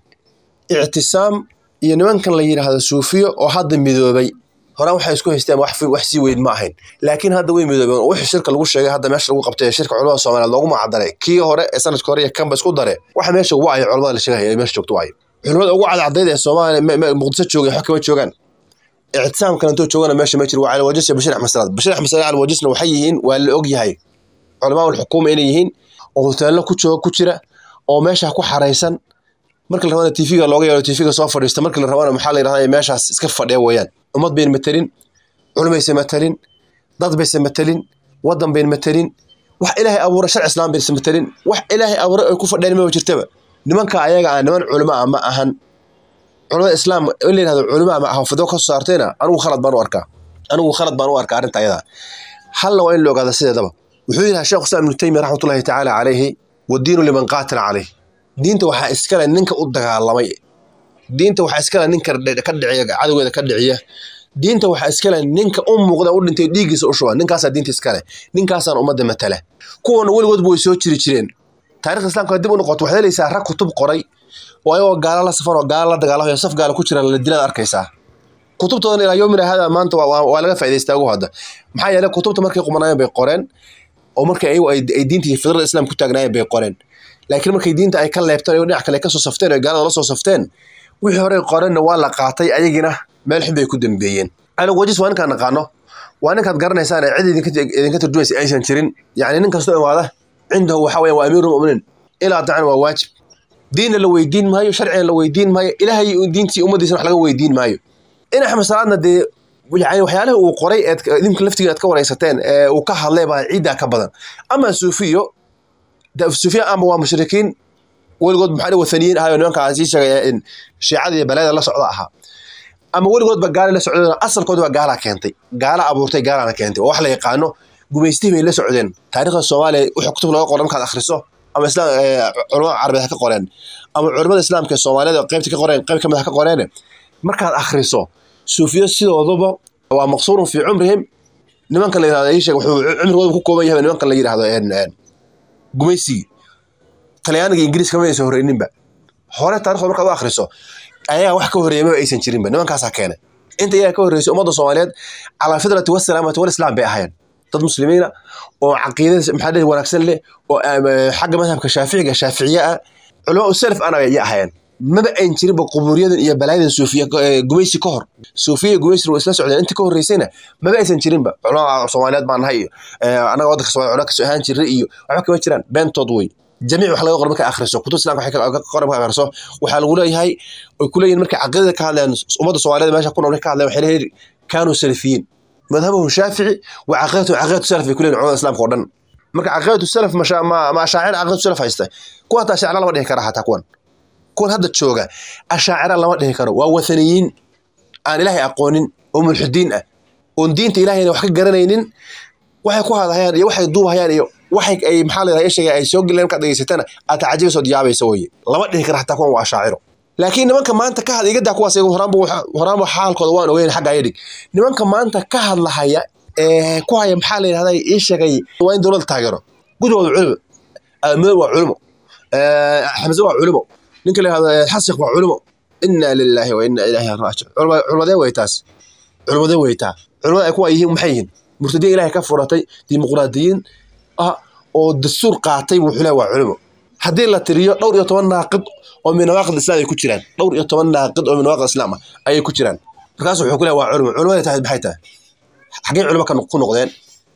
ictisaam iyo nimankan la yidhaahdo suufiyo oo hadda midoobay horaan waxay isku haysteen wax wax sii weyn ma ahayn laakiin hadda way midoobeen wixii shirka lagu sheegay hadda meesha lagu qabtay shirka culimada soomaaliyeed loogu magacdaray kii hore ee sanadka hore iyo kanba isku dare waxa meesha ugu wacayo culimada la sheegaya meesha joogto wacayo culimada ugu cadcadayd ee soomaaliya muqdiso joogay wax kama joogaan ictisaam kalentoo joogana meesha ma jiro waa cali wajis iyo bashir axmed salaad bashir axmed salaad cali wajisna waxay yihiin waa la og yahay culamaa ulxukuuma inay yihiin oo hoteello ku jooga ku jira oo meesha ku xaraysan marka la rabana tv-ga looga yeero tv-ga soo fadhiista marka la rabana maxaa la yidhahdaa meeshaas iska fadhiya weeyaan ummad bayn matelin culimaysa matelin dad baysa matelin waddan bayn matelin wax ilaahay abuura sharci islaam baysa matelin wax ilaahay abuura ay ku fadhiyaan ma jirtaba nimanka ayaga ah niman culimo ah ma ahan culimada islaam in la yidhahdo culimo ama xaafado ka soo saartayna anigu khalad baan u arkaa anigu khalad baan u arkaa arrinta ayada halna waa in la ogaada sideedaba wuxuu yidhaha sheekh islam ibnu taymiya raxmatullahi tacaala calayhi wadiinu liman qaatala calayh diinta waxaa iskale ninka u dagaalamay diinta waxaa iskale ninka ka dhiciya cadowgeeda ka dhiciya diinta waxaa iskale ninka u muuqda u dhintay dhiiggiisa u shuba ninkaasaa diinta iskale ninkaasaan ummadda matala kuwana weligoodba way soo jiri jireen taarikhda islamka dib u noqoto waxaad helaysaa rag kutub qoray oo ayagoo gaala la safan oo gaala la dagaalamayo saf gaala ku jira la dilaad arkaysaa kutubtoodan ilaa yomina hada maanta waa laga faa'idaystaa ugu hadda maxaa yeelay kutubta markay qumanaayeen bay qoreen oo markay ayagu ay diinta iyo fidrada islam ku taagnaayeen bay qoreen laakiin markay diinta ay ka leebteen oo dhinac kale ka soo safteen oo gaalada la soo safteen wixii hore qoreenna waa la qaatay ayagina meel xun bay ku dambeeyeen anigu wajis waa ninkaan naqaano waa ninkaad garanaysaan ee cid idinka turjumaysa aysan jirin yacni nin kastoo imaada cindahu waxa weya waa amiirulmuminiin ilaa dacan waa waajib diinna la weydiin maayo sharcina la weydiin maayo ilaahay diintii ummadiisana wax laga weydiin maayo in axmed salaadna dee yani waxyaalaha uu qoray eed idinka laftigiin aad ka waraysateen ee uu ka hadlay baa ciiddaa ka badan ama suufiyo suufiya ama waa mushrikiin weligood maxaa wathaniyiin ahayo nimankaa sii sheegaya in shiicada iyo balaada la socda ahaa ama weligoodba gaala la socdeen asalkooda baa gaalaa keentay gaala abuurtay gaalana keentay oo wax la yaqaano gumaystihii bay la socdeen taariikhda soomaaliya wixii kutub laga qoran markaad akhriso ama islaam culamada carabeed ha ka qoreen ama culamada islaamka ee soomaaliyada qaybta ka qoreen qayb kamid ha ka qoreene markaad akhriso suufiyo sidooduba waa maqsuurun fii cumrihim nimanka la yirahdo ii sheeg wuxuu cumrigooda ku kooban yahay nimanka la yirahdo gumaysigii talyaaniga ingiriiska ma aysan horeyninba hore taarikhda markaad u akhriso ayagaa wax ka horreeya maba aysan jirinba nimankaasaa keenay inta iyaga ka horreysay ummadda soomaaliyeed calaa fidrati wasalaamati walislaam bay ahaayeen dad muslimiina oo caqiidada maxaa dhihi wanaagsan leh oo xagga madhabka shaaficiga shaaficiye ah culamaa salaf ana ya ahaayeen maba ayn jirinba qubuuriyadan iyo balaayadan suufiya gumaysi ka hor suufiya iyo gumaysi waa isla socdeen inta ka horreysayna maba aysan jirinba culamaa soomaaliyeed baan nahay iyo annaga waddanka soomaaliya culama kasoo ahaan jiray iyo waxba kama jiraan beentood wey jamiic wax laga qor marka akhriso kutub islamka waxay ka qoran marka akhriso waxaa lagu leeyahay ay ku leeyihin markay caqiidada ka hadlayaan ummadda soomaaliyeed meesha ku nool ka hadlayan waxay leeyihin kaanuu salafiyiin madhabuhu shaafici wa caqiidatu caqiidatu salaf bay ku leeyihin culamada islaamka oo dhan marka caqiidatu salaf ma ma ashaacir caqiidatu salaf haysta kuwa hataa shaacir lama dhihi kara hataa kuwan kuwan hadda jooga ashaacira lama dhihi karo waa wathaniyiin aan ilaahay aqoonin oo mulxidiin ah oon diinta ilahayna wax ka garanaynin waxay ku hadahayaan iyo waxay duubahayaan iyo waxay ay maxaa la yidhahdaa sheegay ay soo geleen markaad dhegeysatana aad tacajabaysood yaabaysa weye lama dhihi kara xataa kuwan waa ashaaciro laakiin nimanka maanta ka hadla igadaa kuwaas iyagu horaanba waxa- horaanba xaalkooda waan ogeyn xagga ayadhig nimanka maanta ka hadlahaya ee ku haya maxaa la yidhahdaa ii sheegay waa in dowladda taageero gudahooda culimo aamood waa culimo ee, xamse waa culimo ninka la yidhahdo xasiq waa culimo inna lilaahi wa inna ilaahi raajic Culima- culimadee wey taas culimadee wey taa culimada ay kuwa yihiin maxay yihiin murtadiin ilaahay ka furatay dimuqraadiyiin ah oo dastuur qaatay buu xulaa waa culimo haddii la tiriyo dhowr iyo toban naaqid oo min nawaaqid islam ay ku jiraan dhowr iyo toban naaqid oo min nawaaqid islam ah ayay ku jiraan markaas wuxuu ku leeyahay waa culimo culimada tahay maxay tahay xaggee culimo ka noq- ku noqdeen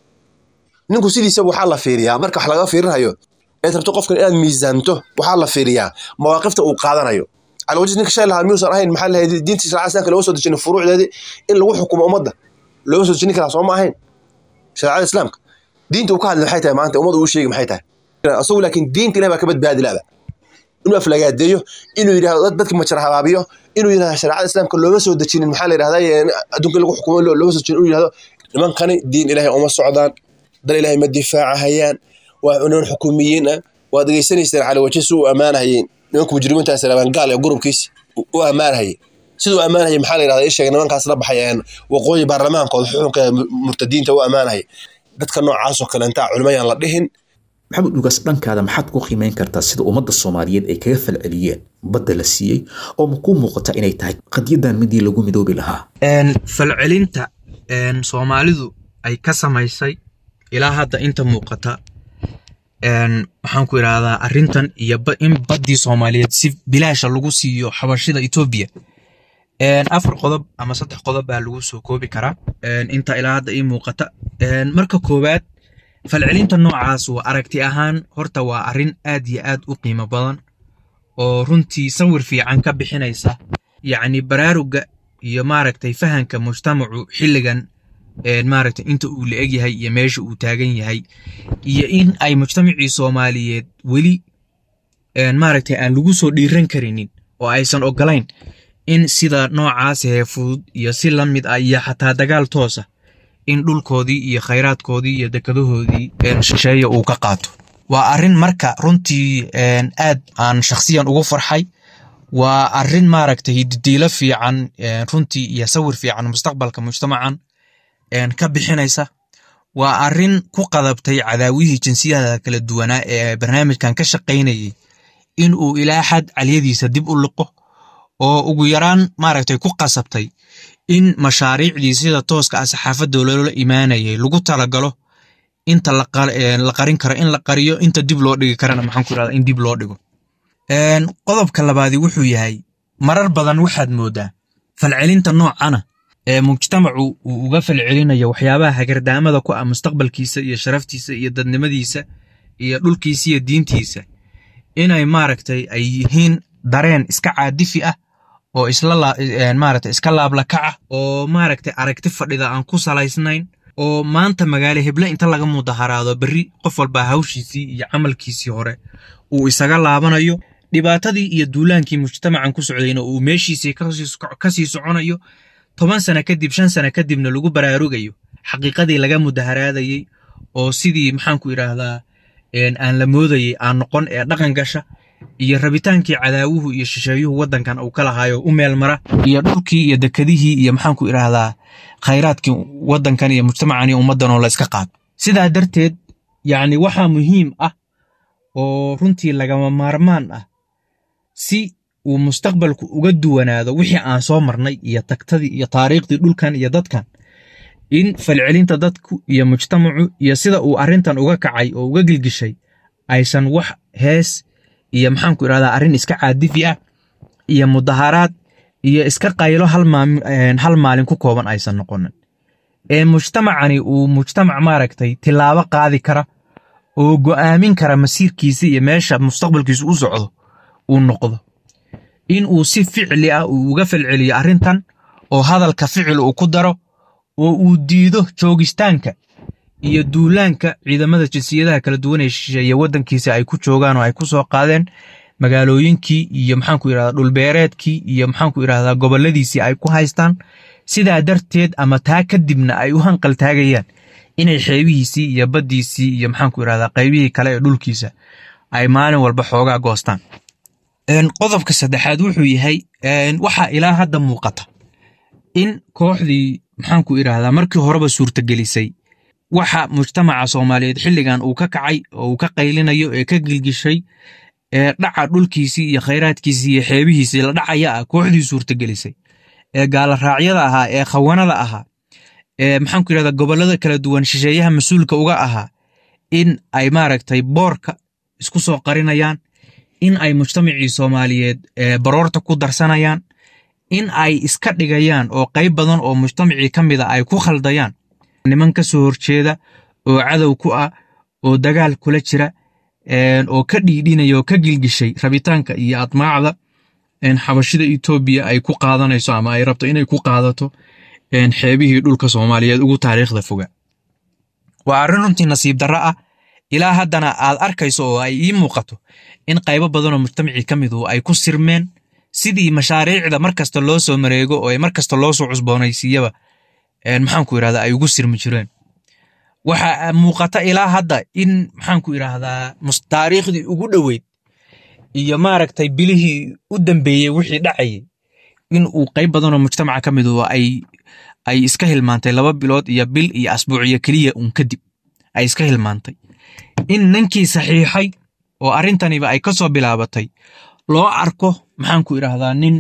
ninku sidiisaba waxaa la fiiriyaa marka wax laga fiirinayo eed rabto qofkan inaad miisaanto waxaa la fiiriyaa mawaaqifta uu qaadanayo calawajis ninka shay lahaa miyuusan ahayn maxaa lahayd diinta shareecada islaamka looga soo dejinin furuucdeedii in lagu xukumo ummadda looga soo dejinin karaa soo ma ahayn shareecada islaamka diinta uu ka hadlay maxay tahay maanta ummadda uu sheegi maxay tahay asagu laakiin diinta ilahi baa ka badbaadi laada inuu aflagaadeeyo inuu yidhahdo dad dadka majar habaabiyo inuu yidhahdo shareecada islaamka looma soo dejinin maxaa la yidhahdaa ee adduunka in lagu xukumo lo- looma soo dejinin inuu yidhahdo nimankani diin ilaahay uma socdaan dal ilaahay ma difaacahayaan waa niman xukuumiyiin ah waad degeysanaysaan cali waje si u ammaanahayeen nimanka mujrimiintaas rabaan gaal ee gurubkiisi u- u ammaanahayay siduu ammaanahayay maxaa la yidhahdaa ii sheegay nimankaas la baxay een waqooyi baarlamaankooda xukunka mu- murtadiinta u ammaanahayay dadka noocaasoo kaleentaa culimayaan la dhihin maxamed dhugaas dhankaada maxaad ku qiimeyn kartaa sida ummadda soomaaliyeed ay kaga falceliyeen badda la siiyey oo ma kuu muuqata inay tahay qadyadan midii lagu midoobi lahaa Een, falcelinta een, soomaalidu ay ka samaysay ilaa hadda inta muuqata een, waxaan ku idhaahdaa arrintan iyo ba- in baddii soomaaliyeed si bilaasha lagu siiyo xabashida etoobiya Een, afar qodob ama saddex qodob baa lagu soo koobi karaa een, inta ilaa hadda ii muuqata Een, marka koowaad falcelinta noocaas waa aragti ahaan horta waa arrin aad iyo aad u qiimo badan oo runtii sawir fiican ka bixinaysa yacni baraaruga iyo maaragtay fahanka mujtamacu xilligan een, maaragtay inta uu la egyahay iyo meesha uu taagan yahay iyo in ay mujtamacii soomaaliyeed weli een, maaragtay aan lagu soo dhiiran karinin oo aysan ogolayn in sida noocaas ee fudud iyo si la mid ah iyo xataa dagaal toosa in dhulkoodii iyo khayraadkoodii iyo dekadahoodii een, shisheeye uu ka qaato waa arrin marka runtii een, aad aan shakhsiyan ugu farxay waa arrin maaragtay hididiilo fiican een, runtii iyo sawir fiican mustaqbalka mujtamacan een, ka bixinaysa waa arrin ku qadabtay cadaawihii jinsiyada kala duwanaa ee barnaamijkan ka shaqaynayay in uu ilaa xad caliyadiisa dib u liqo oo ugu yaraan maaragtay ku qasabtay in mashaariicdii sida tooska ah saxaafadda loola imaanayay lagu talagalo inta la qar- een, la qarin karo in la qariyo inta dib loo dhigi karana maxaan ku irahdaa in dib loo dhigo Een, qodobka labaadi wuxuu yahay marar badan waxaad moodaa falcelinta noocana ee mujtamacu uu uga falcelinayo waxyaabaha hagardaamada ku ah mustaqbalkiisa iyo sharaftiisa iyo dadnimadiisa iyo dhulkiisa iyo diintiisa inay maaragtay ay yihiin dareen iska caadifi ah oo isla la- een, maaragtay iska laablakaca oo maaragtay aragti fadhida aan ku salaysnayn oo maanta magaalo heble inta laga mudaharaado berri qof walba hawshiisii iyo camalkiisii hore uu isaga laabanayo dhibaatadii iyo duulaankii mujtamacan ku socdayna uu meeshiisii kasii soco- kasii soconayo toban sana kadib shan sana kadibna lagu baraarugayo xaqiiqadii laga mudaharaadayey oo sidii maxaan ku idhaahdaa een, aan la moodayey aan noqon ee dhaqan gasha iyo rabitaankii cadaawuhu iyo shisheeyuhu waddankan uu ka lahaayo u meel mara iyo dhulkii iyo dekadihii iyo maxaan ku idhaahdaa khayraadkii waddankan iyo mujtamacan iyo ummaddan oo la iska qaado sidaa darteed yacni waxaa muhiim ah oo runtii lagama maarmaan ah si uu mustaqbalku uga duwanaado wixii aan soo marnay iyo tagtadii iyo taariikhdii dhulkan iyo dadkan in falcelinta dadku iyo mujtamacu iyo sida uu arrintan uga kacay oo uga gilgishay aysan wax hees iyo maxaan ku idhahdaa arrin iska caadifi ah iyo mudaharaad iyo iska qaylo hal maam- een, hal maalin ku kooban aysan noqonin ee mujtamacani uu mujtamac maaragtay tilaabo qaadi kara oo go'aamin kara masiirkiisa iyo meesha mustaqbalkiisu u socdo uu noqdo in uu si ficli ah uu uga falceliyo arrintan oo hadalka ficil uu ku daro oo uu diido joogistaanka iyo duulaanka ciidamada jinsiyadaha kala duwan ee shisheeye waddankiisa ay ku joogaan oo ay ku soo qaadeen magaalooyinkii iyo maxaanku yidhahdaa dhulbeereedkii iyo maxaanku yidhahdaa goboladiisii ay ku haystaan sidaa darteed ama taa kadibna ay u hanqal taagayaan inay xeebihiisii iyo baddiisii iyo maxaanku yidhahdaa qaybihii kale ee dhulkiisa ay maalin walba xoogaa goostaan qodobka saddexaad wuxuu yahay waxaa ilaa hadda muuqata in kooxdii maxaanku idhaahdaa markii horeba suurtagelisay waxa mujtamaca soomaaliyeed xilligan uu ka kacay oo uu ka qaylinayo ee ka gilgishay ee dhaca dhulkiisii iyo khayraadkiisii iyo xeebihiisii la dhacaya ah kooxdii suurtagelisay ee gaalaraacyada ahaa ee khawanada ahaa ee maxaanku yidhahdaa gobollada kala duwan shisheeyaha mas-uulka uga ahaa in ay maaragtay boorka isku soo qarinayaan in ay mujtamacii soomaaliyeed baroorta ku darsanayaan in ay iska dhigayaan oo qayb badan oo mujtamacii ka mida ay ku khaldayaan niman ka soo horjeeda oo cadow ku ah oo dagaal kula jira oo ka dhiidhinaya oo ka gilgishay rabitaanka iyo admaacda xabashida etoobiya ay ku qaadanayso ama ay rabto inay ku qaadato xeebihii dhulka soomaaliyeed ugu taariikhda foga waa arrin runtii nasiib darro ah ilaa haddana aad arkayso oo ay ii muuqato in qaybo badanoo mujtamacii ka midu ay ku sirmeen sidii mashaariicda mar kasta loo soo mareego oo mar kasta loo soo cusboonaysiiyaba maxaanku yidhahdaa ay ugu sirmi jireen waxaa muuqata ilaa hadda in maxaanku idhaahdaa taariikhdii ugu dhoweyd iyo maaragtay bilihii u dambeeyey wixii dhacayay in uu qayb badanoo mujtamaca ka midu ay ay iska hilmaantay laba bilood iyo bil iyo asbuuciyo keliya uun kadib ay iska hilmaantay in ninkii saxiixay oo arrintaniba ay ka soo bilaabatay loo arko maxaanku idhaahdaa nin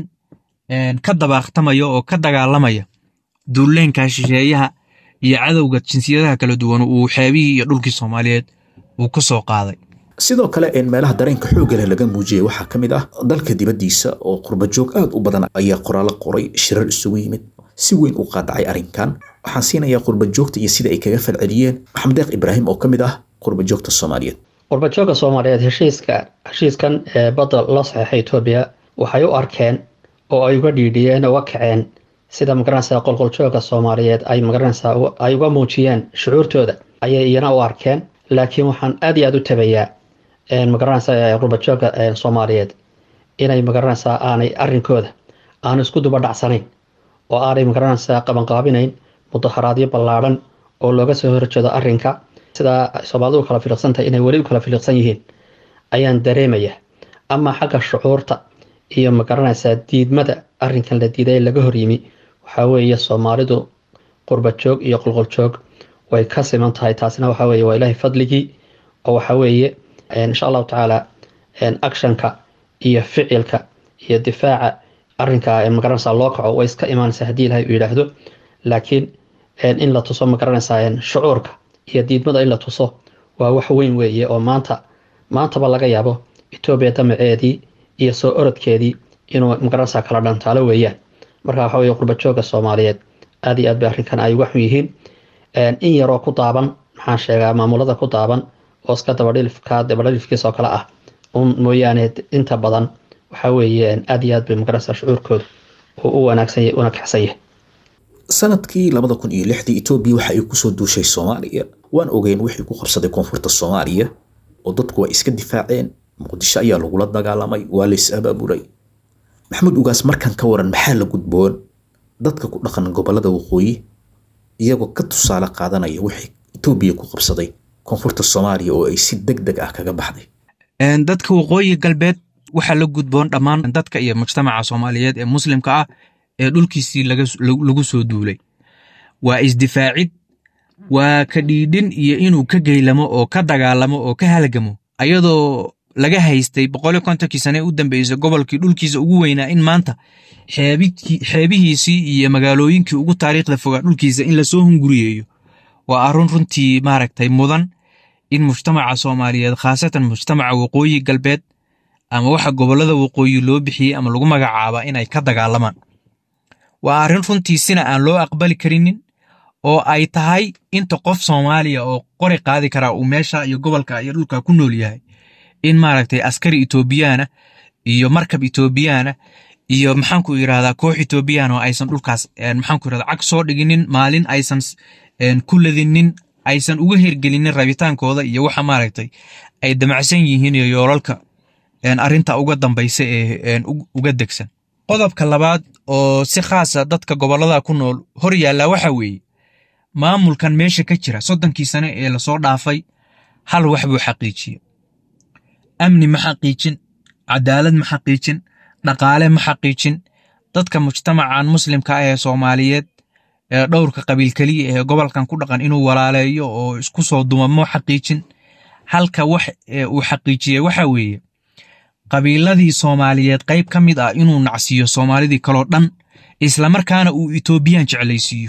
ka dabaaqtamaya oo ka dagaalamaya duulleenka shisheeyaha iyo cadowga jinsiyadaha kala duwan uu xeebihii iyo dhulkii soomaaliyeed uu ku soo qaaday sidoo kale meelaha dareenka xoogga leh laga muujiyey waxaa ka mid ah dalka dibaddiisa oo qurbajoog aad u badan ayaa qoraallo qoray shirar isugu yimid si weyn u qaadacay arrinkan waxaan siinayaa qurbajoogta iyo sida ay kaga falceliyeen maxamed deeq ibraahim oo ka mid ah qurbajoogta soomaaliyeed qurbajoogga soomaaliyeed heshiiska heshiiskan ee badda la saxeexay etoobiya waxay u arkeen oo ay uga dhiidhiyeen uga kaceen sida magaranaysa qolqoljoogga soomaaliyeed ay magaranaysa ay uga muujiyeen shucuurtooda ayay iyana u arkeen laakiin waxaan aad iyo aad u tabayaa magaranaysa qurbajoogga soomaaliyeed inay magaranaysaa aanay arrinkooda aanu isku duba dhacsanayn oo aanay magaranaysaa qabanqaabinayn mudaharaadyo ballaadhan oo looga soo horjeedo arrinka sidaa soomaalidu u kala filiqsantahay inay weli u kala filiqsan yihiin ayaan dareemaya ama xagga shucuurta iyo magaranaysaa diidmada arrinkan la diiday ee laga horyimi waxaa weeye soomaalidu qurbajoog iyo qolqoljoog way ka siman tahay taasina waxaa weeye waa ilaahay fadligii oo waxaa weeye insha allahu tacaala actionka iyo ficilka iyo difaaca arrinka magaranaysaa loo kaco way iska imaanaysaa haddii ilahay uu yidhaahdo laakiin in la tuso magaranaysaa shucuurka iyo diidmada in la tuso waa wax weyn weeye oo maanta maantaba laga yaabo etoobiya damaceedii iyo soo orodkeedii inuu magaranaysaa kala dhantaalo weeyaan marka waxa weye qurbajoogga soomaaliyeed aad iyo aad bay arrinkan ay uga xun yihiin in yaroo ku daaban maxaan sheegaa maamulada ku daaban oo iska dabadhilifka dabadhilifkiisa oo kale ah un mooyaane inta badan waxaa weeye aad iyo aad bay magaranaysaa shucuurkooda uu u wanaagsan yahay una kaxsan yahay sanadkii labada kun iyo lixdii etoobiya waxa ay kusoo duushay soomaaliya waan ogeyn wixii ku qabsaday koonfurta soomaaliya oo dadku waa iska difaaceen muqdisho ayaa lagula dagaalamay waa la is abaaburay maxamuud ugaas markan ka waran maxaa la gudboon dadka ku dhaqan gobolada waqooyi iyagoo ka tusaale qaadanaya wixii etoobiya ku qabsaday koonfurta soomaaliya oo ay si deg deg ah kaga baxday dadka waqooyi galbeed waxaa la gudboon dhammaan dadka iyo mujtamaca soomaaliyeed ee muslimka ah ee dhulkiisii lagu soo duulay waa isdifaacid waa ka dhiidhin iyo inuu ka geylamo oo ka dagaalamo oo ka halgamo ayadoo laga haystay boqol iyo kontonkii sane u dambeysay gobolkii dhulkiisa ugu weynaa in maanta xeebihiisii iyo magaalooyinkii ugu taariikhda fogaa dhulkiisa in lasoo hunguriyeeyo waa arun runtii maaragtay mudan in mujtamaca soomaaliyeed khaasatan mujtamaca waqooyi galbeed ama waxa gobolada waqooyi loo bixiyey ama lagu magacaaba inay ka dagaalamaan waa arrin runtii sina aan loo aqbali karinin oo ay tahay inta qof soomaaliya oo qori qaadi karaa uu meesha iyo gobolka iyo dhulka ku nool yahay in maaragtay askari etoobiyaana iyo markab etoobiyaana iyo maxaanku yidhahdaa koox etoobiyaan oo aysan dhulkaas maxaanku yidhahdaa cag soo dhiginin maalin aysan ku ladinin aysan uga hergelinin rabitaankooda iyo waxa maaragtay ay damacsan yihiin iyo yoolalka arrinta uga dambaysa ee uga degsan qodobka labaad oo si khaasa dadka gobollada ku nool hor yaallaa waxa weeye maamulkan meesha ka jira soddonkii sane ee lasoo dhaafay hal wax buu xaqiijiye amni ma xaqiijin cadaalad ma xaqiijin dhaqaale ma xaqiijin dadka mujtamacan muslimka ah ee soomaaliyeed ee dhowrka qabiil keliya ee gobolkan ku dhaqan inuu walaaleeyo oo isku soo dumamo xaqiijin halka wax uu xaqiijiyey waxa weeye qabiiladii soomaaliyeed qayb ka mid ah inuu nacsiiyo soomaalidii kaloo dhan islamarkaana uu etoobiyaan jeclaysiiyo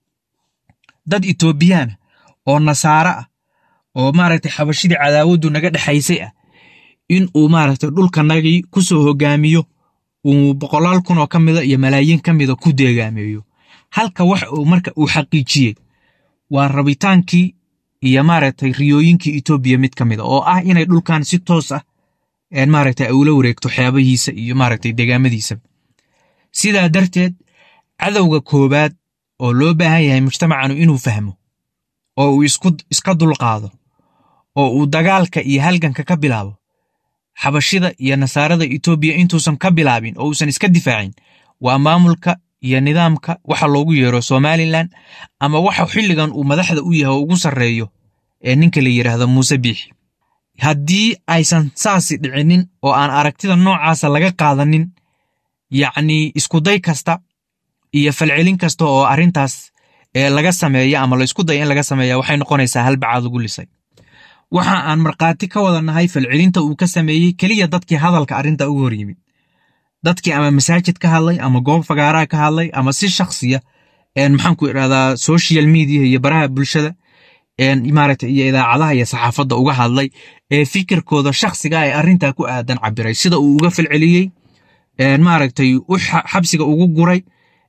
dad etoobiyaan oo nasaare ah oo maaragtay xabashidii cadaawaddu naga dhexaysay ah in uu maaragtay dhulkanagii ku soo hogaamiyo uu boqolaal kun oo ka mida iyo malaayiin ka mida ku deegaameeyo halka wax uu marka uu xaqiijiyey waa rabitaankii iyo maaragtay riyooyinkii etoobiya mid ka mida oo ah inay dhulkan si toos ah maaragtay ula wareegto xeebahiisa iyo maaragtay degaamadiisa sidaa darteed cadowga koowaad oo loo baahan yahay mujtamacanu inuu fahmo oo uu iska dulqaado oo uu dagaalka iyo halganka ka bilaabo xabashida iyo nasaarada etoobiya intuusan ka bilaabin oo uusan iska difaacin waa maamulka iyo nidaamka waxa loogu yeero somalilan ama waxa xilligan uu madaxda u yahay oo ugu sarreeyo ee ninka la yidhaahdo muuse biixi haddii aysan saasi dhicinin oo aan aragtida noocaasa laga qaadanin yacnii iskuday kasta iyo falcelin kasta oo arrintaas ee laga sameeya ama laysku daya in laga sameeya waxay noqonaysaa halbacaad ugu lisay waxa aan markhaati ka wada nahay falcelinta uu ka sameeyey keliya dadkii hadalka arrinta uga hor yimid dadkii ama masaajid ka hadlay ama goob fagaaraha ka hadlay ama si shakhsiya maxaanku idhahdaa social media iyo baraha bulshada maaragtay iyo idaacadaha iyo saxaafadda uga hadlay ee fikirkooda shakhsiga ee arrintaa ku aadan cabiray sida uu uga falceliyey maaragtay u xabsiga ugu guray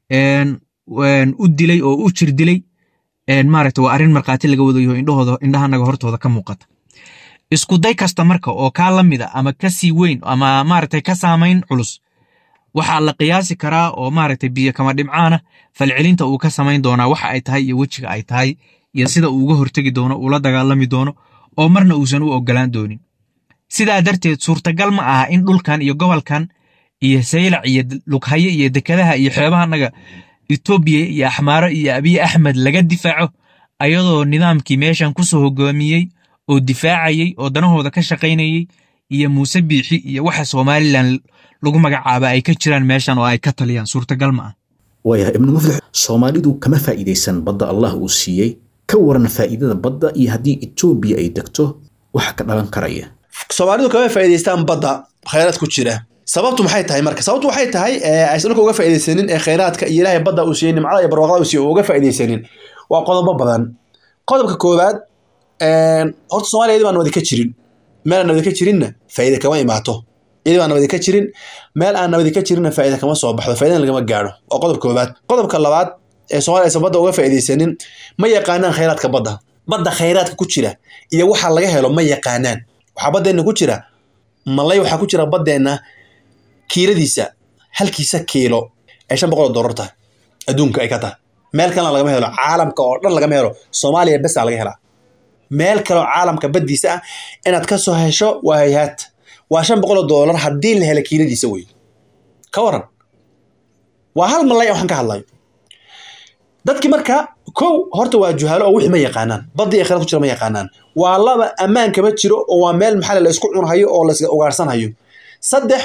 u dilay oo u jir dilay maaragtay waa arrin markhaati laga wadayo indhahooda indhahanaga hortooda ka muuqata isku day kasta marka oo kaa la mida ama ka sii weyn ama maaragtay ka saamayn culus waxaa la qiyaasi karaa oo maaragtay biyo kama dhimcaana falcelinta uu ka samayn doonaa waxa ay tahay iyo wejiga ay tahay iyo sida uu uga hortegi doono uula dagaalami doono oo marna uusan u ogolaan doonin sidaa darteed suurtagal ma aha in dhulkan iyo gobolkan iyo saylac iyo lughaye iyo dekadaha iyo xeebahanaga etoobiya iyo axmaaro iyo abiy axmed laga difaaco ayadoo nidaamkii meeshan ku soo hogaamiyey oo difaacayey oo danahooda ka shaqaynayey iyo muuse biixi iyo waxa somalilan lagu magacaaba ay ka jiraan meeshan oo ay ka taliyaan suurtagal ma ah waayahay ibnu muflix soomaalidu kama faa'iidaysan badda allah uu siiyey ka waran faa'iidada badda iyo haddii etoobiya ay degto waxa ka dhalan karaya soomaalidu kama faa'iidaystaan badda khayraad ku jira sababtu maxay tahay marka sababtu waxay tahay aysan dhulka uga faa'iidaysanin ee khayraadka iyo ilaahay badda uu siiyey nimcada iyo barwaaqada uu siiyey uga faa'iidaysanin waa qodobo badan qodobka koowaad horta soomaaliya iyadii baan nabadi ka jirin meel aan nabadi ka jirinna faa'iida kama imaato iyadii baan nabadi ka jirin meel aan nabadi ka jirinna faa'iida kama soo baxdo faa'iidana lagama gaadho waa qodobka koowaad qodobka labaad ee soomaaliya aysan badda uga faa'iidaysanin ma yaqaanaan khayraadka badda badda khayraadka ku jira iyo waxa laga helo ma yaqaanaan waxaa baddeenna ku jira malay waxaa ku jira baddeenna kiiladiisa halkiisa kiilo ay shan boqol oo dollar tahay adduunka ay ka tahay meel kalena lagama helo caalamka oo dhan lagama helo soomaaliya besaa laga helaa meel kaleo caalamka baddiisa ah inaad ka soo hesho waa hay-haad waa shan boqol oo dollar haddii la helo kiiladiisa wey ka waran waa hal malay waxaan ka hadlayo dadki marka kow horta waa juhaalo oo wixii ma yaqaanaan baddii ay khayraad ku jira ma yaqaanaan waa laba ammaan kama jiro oo waa meel maxaa la isku cunhayo oo la ugaarsanhayo saddex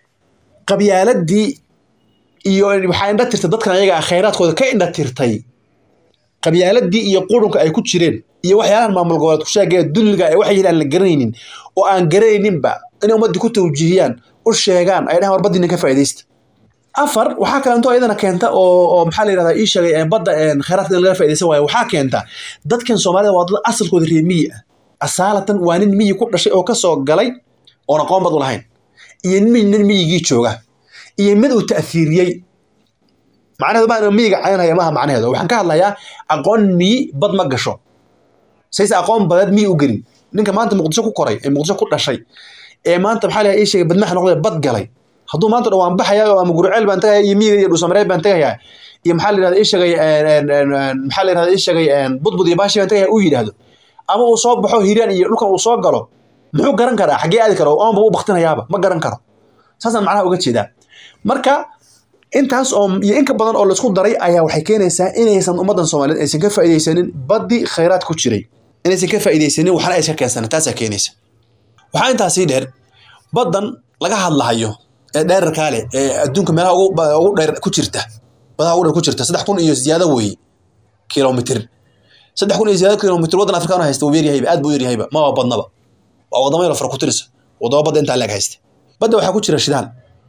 qabyaaladii iyo waxaa indha tirtay dadkan ayaga ah khayraadkooda ka indha tirtay qabyaaladii iyo qurunka ay ku jireen iyo waxyaalahan maamul goboleed ku sheegaya dulliga ee waxay aan la garanaynin oo aan garanayninba inay ummaddii ku tawjiihiyaan u sheegaan ay dhahan war baddiina ka faa'iidaysta afar waxaa kalento iyadana keenta oo oo maxaa la yidhahdaa ii sheegay badda khayraadka in laga faa'iidaysan waayo waxaa keenta dadkan soomaalida waa dad asalkooda reer miyi ah asaalatan waa nin miyi ku dhashay oo kasoo galay oon aqoon bad u lahayn iyo nin nin miyigii jooga iyo mid uu ta'fiiriyey macnaheedu baan miyiga caynhaya maaha macnaheedu waxaan ka hadlayaa aqoon miyi bad ma gasho sayse aqoon badeed miyi u gelin ninka maanta muqdisho ku koray ee muqdisho ku dhashay ee maanta maxaa la ii sheegay badmax noqday bad galay hadduu maanta dhawaan baxaya oo ama gurceel baan tagaya iyo miyiga iyo dhuusamareed baan tagayaa iyo maxaa la yidhahda ii sheegay maxaa la yidhahda ii sheegay budbud iyo baashi baan tagaya uu yidhaahdo ama uu soo baxo hiiraan iyo dhulkan uu soo galo muxuu garan karaa xaggee aadi karo oonba u baktinayaaba ma garan karo saasaan macnaha uga jeedaa marka intaas oo iyo in ka badan oo laisku daray ayaa waxay keenaysaa inaysan ummaddan soomaaliyeed aysan ka faa'iidaysanin baddi khayraad ku jiray inaysan ka faa'iidaysanin waxna aysan keensanin taasaa keenaysa waxaa intaas sii dheer baddan laga hadlahayo ee dheerarkaa leh ee adduunka meelaha ugu ba- ugu dheer ku jirta badaha ugu dheer ku jirta saddex kun iyo ziyaado weeye kilomitir saddex kun iyo ziyaado kilomitir waddan afrikaan haysta wuu yaryahayba aad buu u yaryahayba ma waa badnaba waa wadamo yaro fara ku tirisa wadamo badda intaa leeg haysta badda waxaa ku jira shidaal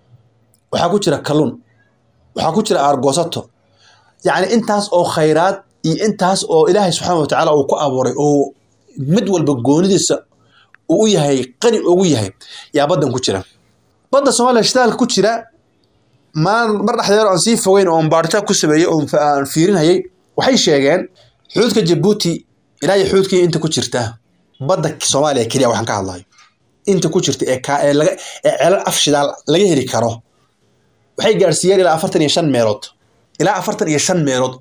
waxaa ku jira kalluun waxaa ku jira aargoosato yacni intaas oo khayraad iyo intaas oo ilaahay subxaana wa tacaala uu ku abuuray oo mid walba goonidiisa uu u yahay qani ugu yahay yaa baddan ku jira badda soomaaliya shidaalka ku jira maar mar dhexdeer aan sii fogeyn oon baaritaan ku sameeyey oon fa- aan fiirinayay waxay sheegeen xuduudka jabuuti ilaa iyo xuduudkii inta ku jirta badda soomaaliya keliya waxaan ka hadlayo inta ku jirta ee kaa ee laga ee celal af shidaal laga heli karo waxay gaarsiiyeen ilaa afartan iyo shan meelood ilaa afartan iyo shan meelood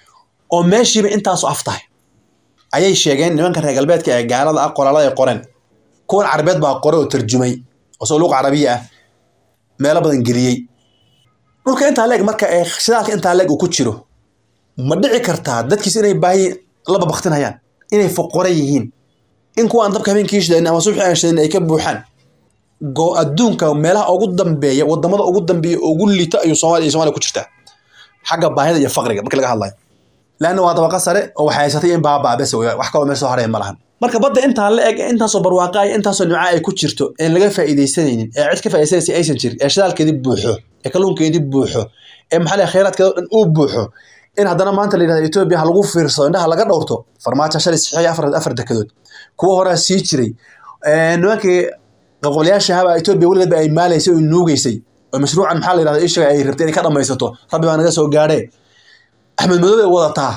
oo meeshiiba intaasu af tahay ayay sheegeen nimanka reer galbeedka ee gaalada ah qoraalada ay qoreen kuwan carabeed baa qore oo tarjumay oo soo luuq carabiya ah meelo badan geliyey dhulka intaa leeg marka ee shidaalka intaa leeg uu ku jiro ma dhici kartaa dadkiis inay baahi la babaktinayaan inay foqore yihiin in kuwa aan dabka habeenkii shidanin ama subaxii aan shidanin ay ka buuxaan go adduunka meelaha ugu dambeeya wadamada ugu dambeeya oo ugu liita ayuu soomaaliya iyo soomaaliya ku jirtaa xagga baahida iyo faqriga marka laga hadlayo laanna waa dabaqa sare oo waxay haysatay in baabaa bes wey wax kaloo meel soo haraya ma lahan marka badda intaa la eg intaasoo barwaaqa iyo intaasoo nimca ay ku jirto een laga faa'iidaysanaynin ee cid ka faa'iidaysanaysa aysan jirin ee shidaalkeedii buuxo ee kalluunkeedii buuxo ee maxaa la khayraadkeeda oo dhan uu buuxo in haddana maanta la yidhahdo etoobiya ha lagu fiirsado indhaha laga dhowrto farmaajo shalay saxiixay afar afar dekedood kuwa horaa sii jiray Ee, nimankii qaqoolayaasha haba etoobiya weligeedba ay maalaysay oo nuugeysay oo mashruucan maxaa la yidhahda ishaga ay rabtay inay ka dhammaysato rabbi baa naga soo gaadhee axmed madow bay wadataa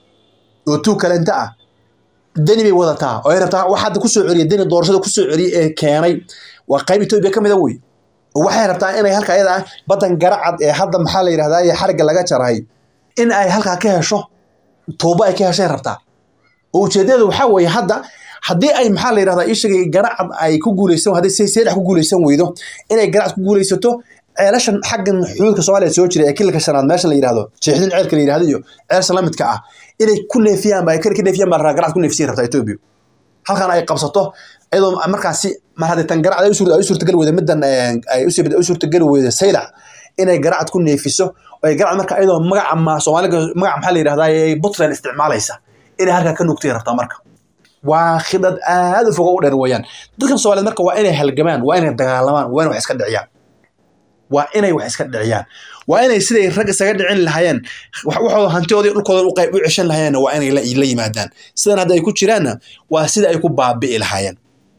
oo tuu kalenta ah deni bay wadataa oo ay rabtaa wax hadda kusoo celiya deni doorashada kusoo celiyay ee keenay waa qayb etoobiya ka mid a wey oo waxay rabtaa inay halka ayada ah baddan garacad ee hadda maxaa la yidhahdaa ee xarigga laga jaray in ay halkaa ka hesho tuubo ay ka heshay rabtaa oo ujeedadeedu waxaa weeye hadda haddii ay maxaa la yidhahdaa ishagay garacad ay ku guuleysan haddii say seedax ku guuleysan weydo inay garacad ku guuleysato ceelashan xaggan xuduudka soomaaliya soo jira ee kilka shanaad meesha la yidhahdo jeexdin ceelka la yidhahdo iyo ceelsha la midka ah inay ku neefiyaan ba ay ka neefiyaan baa garacad ku neefisiin rabtaa etoobiya halkan ay qabsato iyadoo markaasi mar haddii tan garacad ay u suurta- ay u suurtagali weyda middan eh, ay u sii- u suurtagali weyda saylac inay garacad ku neefiso oo ay garacad marka iyadoo magaca ma soomaaliga magaca maxaa la yidhahdaa ee puntland isticmaalaysa inay halkaa ka nugtay rabtaa marka waa khidad aad u fogo u dheer weeyaan dadkan soomaaliyeed marka waa inay halgamaan waa inay dagaalamaan waa inay wax iska dhiciyaan waa inay wax iska dhiciyaan waa inay siday rag isaga dhicin lahaayeen wax- waxooda hantidoodii dhulkooda u qayb u ceshan lahaayeenna waa inay la la yimaadaan sidan hadda ay ku jiraanna waa sida ay ku baabi'i lahaayeen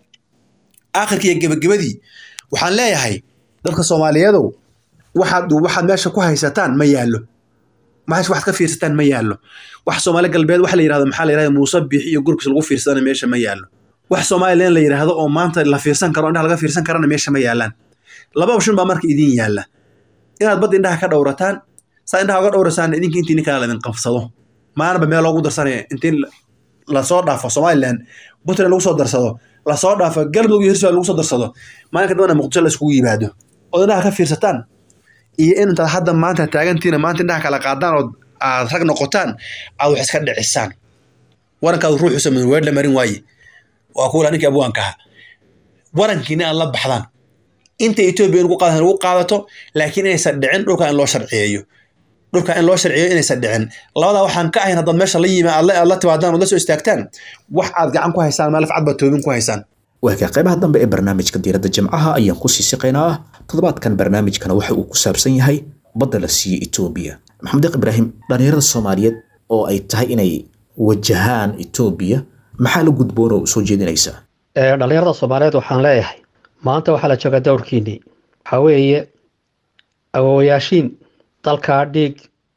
aakhirkii iyo gebagabadii waxaan leeyahay dadka soomaaliyeedow waxaad waxaad meesha ku haysataan ma yaallo maxaad waxaad ka fiirsataan ma yaallo wax soomaali galbeed waxa la yidhahdo maxaa la yidhahda muuse biix iyo gurkis lagu fiirsadana meesha ma yaallo wax somalilan la yidhaahdo oo maanta la fiirsan karo indhaha laga fiirsan karana meesha ma yaallaan laba option baa marka idin yaalla inaad badda indhaha ka dhowrataan saa indhaha uga dhowrasaan idinka intii ninkaa laydin qabsado maalinba meel loogu darsanaya intii lasoo dhaafo somalilan puntland lagu soo darsado lasoo dhaafo galmudug iyo hirshabelle lagu soo darsado maalinka dambana muqdisho la iskugu yimaado ood indhaha ka fiirsataan iyo in intaad hadda maanta taagantiina maanta indhaha kala qaadaan ood aad rag noqotaan aad wax iska dhicisaan warankaadu ruuxu sameyn weer la marin waaye waa kuula ninkii abwaanka ahaa warankiina aad la baxdaan inta etoobiya ugu qaadataan ugu qaadato laakiin inaysan dhicin dhulka in loo sharciyeeyo dhulka in loo sharciyeeyo inaysan dhicin labadaa waxaan ka ahayn haddaad meesha la yimi aad la aad la timaadaan ood la soo istaagtaan wax aad gacan ku haysaan maalaf cad baad toobin ku haysaan waaga qaybaha dambe ee barnaamijka diiradda jimcaha ayaan ku sii siqaynaa toddobaadkan barnaamijkana waxa uu ku saabsan yahay badda la siiyey etoobiya maxamed deeq ibraahim dhallinyarada soomaaliyeed oo ay tahay inay wajahaan etoobiya maxaa la gudboon oo soo jeedinaysa Ee, dhallinyarada soomaaliyeed waxaan leeyahay maanta waxaa la joogaa dowrkiinnii waxaa weeye awoowayaashiin dalkaa dhiig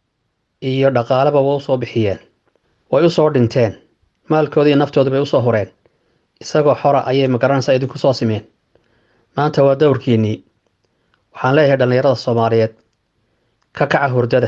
iyo dhaqaaleba way usoo bixiyeen way usoo dhinteen maalkooda iyo naftooda bay usoo horeen isagoo xora ayay magaranaysaa idinku soo simeen maanta waa dowrkiinnii waxaan leeyahay dhallinyarada soomaaliyeed ka kaca hurdada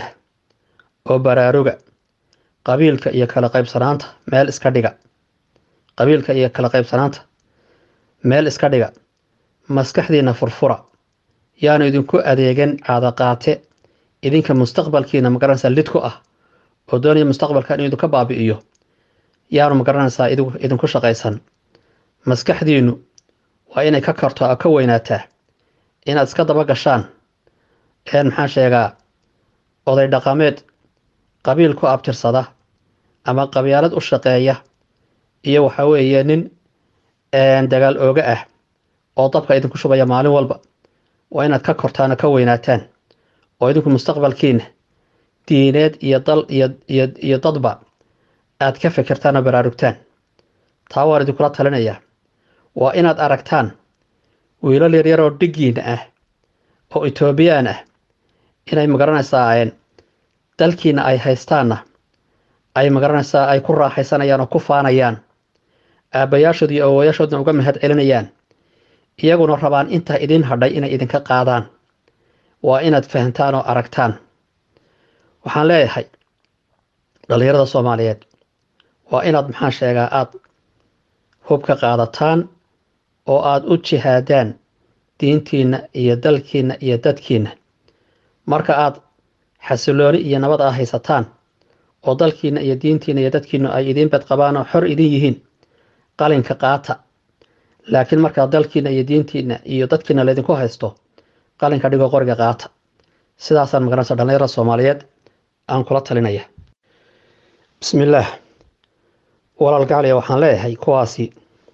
oo baraaruga qabiilka iyo kala qaybsanaanta meel iska dhiga qabiilka iyo kala qaybsanaanta meel iska dhiga maskaxdiinna furfura yaanu idinku adeegan caadaqaate idinka mustaqbalkiina magaranaysaa lid ku ah oo doonaya mustaqbalkan inuu idinka baabi'iyo yaanu magaranaysaa idigu- idinku shaqaysan maskaxdiinnu waa inay ka karto oo ka weynaataa inaad iska daba gashaan een maxaan sheegaa oday dhaqameed qabiil ku abtirsada ama qabyaalad u shaqeeya iyo waxa weeye nin een, dagaal ooga ah oo dabka idinku shubaya maalin walba waa inaad ka kortaan oo ka weynaataan oo idinku mustaqbalkiina diineed iyo dal iyo iyo iyo dadba aad ka fikirtaan oo baraarugtaan taa waan idinkula talinayaa waa inaad aragtaan wiilal yaryar oo dhigiina ah oo etoobiyaan ah inay magaranaysaa een, dalkiina ay haystaanna ay magaranaysaa ay ku raaxaysanayaan oo ku faanayaan aabbayaashood iyo awowayaashoodna uga mahad celinayaan iyaguna rabaan intaa idin hadhay inay idinka qaadaan waa inaad fahantaan oo aragtaan waxaan leeyahay dhallinyarada soomaaliyeed waa inaad maxaan sheegaa aad hubka qaadataan oo aad u jihaadaan diintiinna iyo dalkiinna iyo dadkiinna marka aad xasilooni iyo nabad ah haysataan oo dalkiinna iyo diintiinna iyo dadkiinna ay idiin badqabaan oo xor idin yihiin qalinka qaata laakiin markaa dalkiinna iyo diintiinna iyo dadkiinna laydinku haysto qalinka dhigo qoriga qaata sidaasaan magaranaysa dhallinyarada soomaaliyeed aan kula talinaya bismillaah walaal gacaliya waxaan leeyahay kuwaasi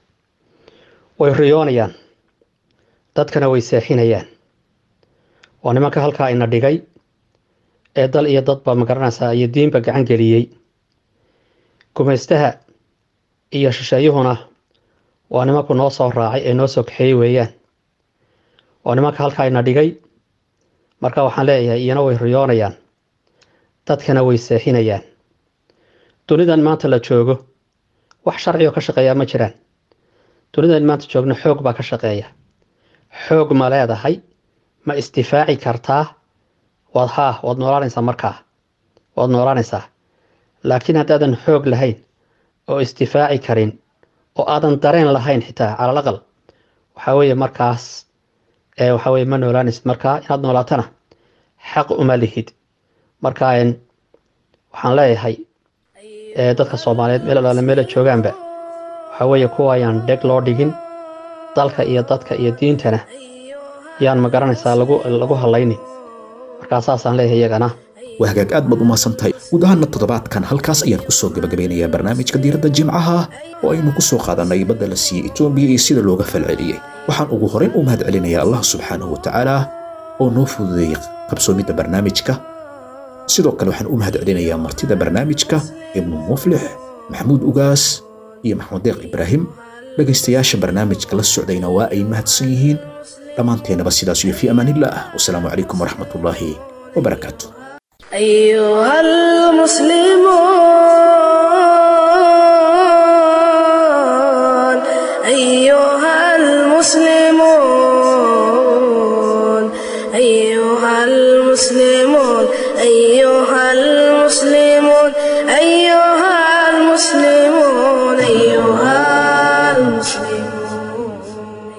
way riyoonayaan dadkana way seexinayaan waa nimanka halkaa ina dhigay ee dal iyo dadba magaranaysaa iyo diinba gacan geliyey gumaystaha iyo shisheeyuhuna waa nimanku noo soo raacay ee noo soo kaxeeyey weeyaan waa nimanka halkaa ina dhigay marka waxaan leeyahay iyana way riyoonayaan dadkana way seexinayaan dunidan maanta la joogo wax sharci oo ka shaqeeyaa ma jiraan dunidan maanta joogno xoog baa ka shaqeeya xoog ma leedahay ma isdifaaci kartaa waad haa waad noolaanaysaa markaa waad noolaanaysaa laakiin haddaadan xoog lahayn oo isdifaaci karin oo aadan dareen lahayn xitaa calal aqal waxaa weeye markaas ee waxaa weeye ma noolaanaysid markaa inaad noolaatana xaq uma lihid marka een, waxaan leeyahay ee dadka soomaaliyeed meel alaale meela joogaanba waxaa weeye kuwa ayaan dheg loo dhigin dalka iyo dadka iyo diintana yaan ma garanaysaa lagu lagu hadlaynin markaa saasaan leeyahay iyagana waa hagaag aad baad u mahadsantahay guud ahaana toddobaadkan halkaas ayaan kusoo gabagabeynayaa barnaamijka diiradda jimcaha oo aynu ku soo qaadanay badda la siiyey etoobiya iyo sida looga falceliyey waxaan ugu horeyn u mahad celinayaa allah subxaanahu watacaala oo noo fududeeyey qabsoomidda barnaamijka sidoo kale waxaan u mahad celinayaa martida barnaamijka ibnu muflix maxamuud ugaas iyo maxmud deeq ibraahim dhegaystayaasha barnaamijka la socdayna waa ay mahadsan yihiin dhammaanteennaba sidaas iyo fii amaanillaah wasalaamu calaykum waraxmatullaahi wabarakaatu أيها المسلمون أيها المسلمون أيها المسلمون أيها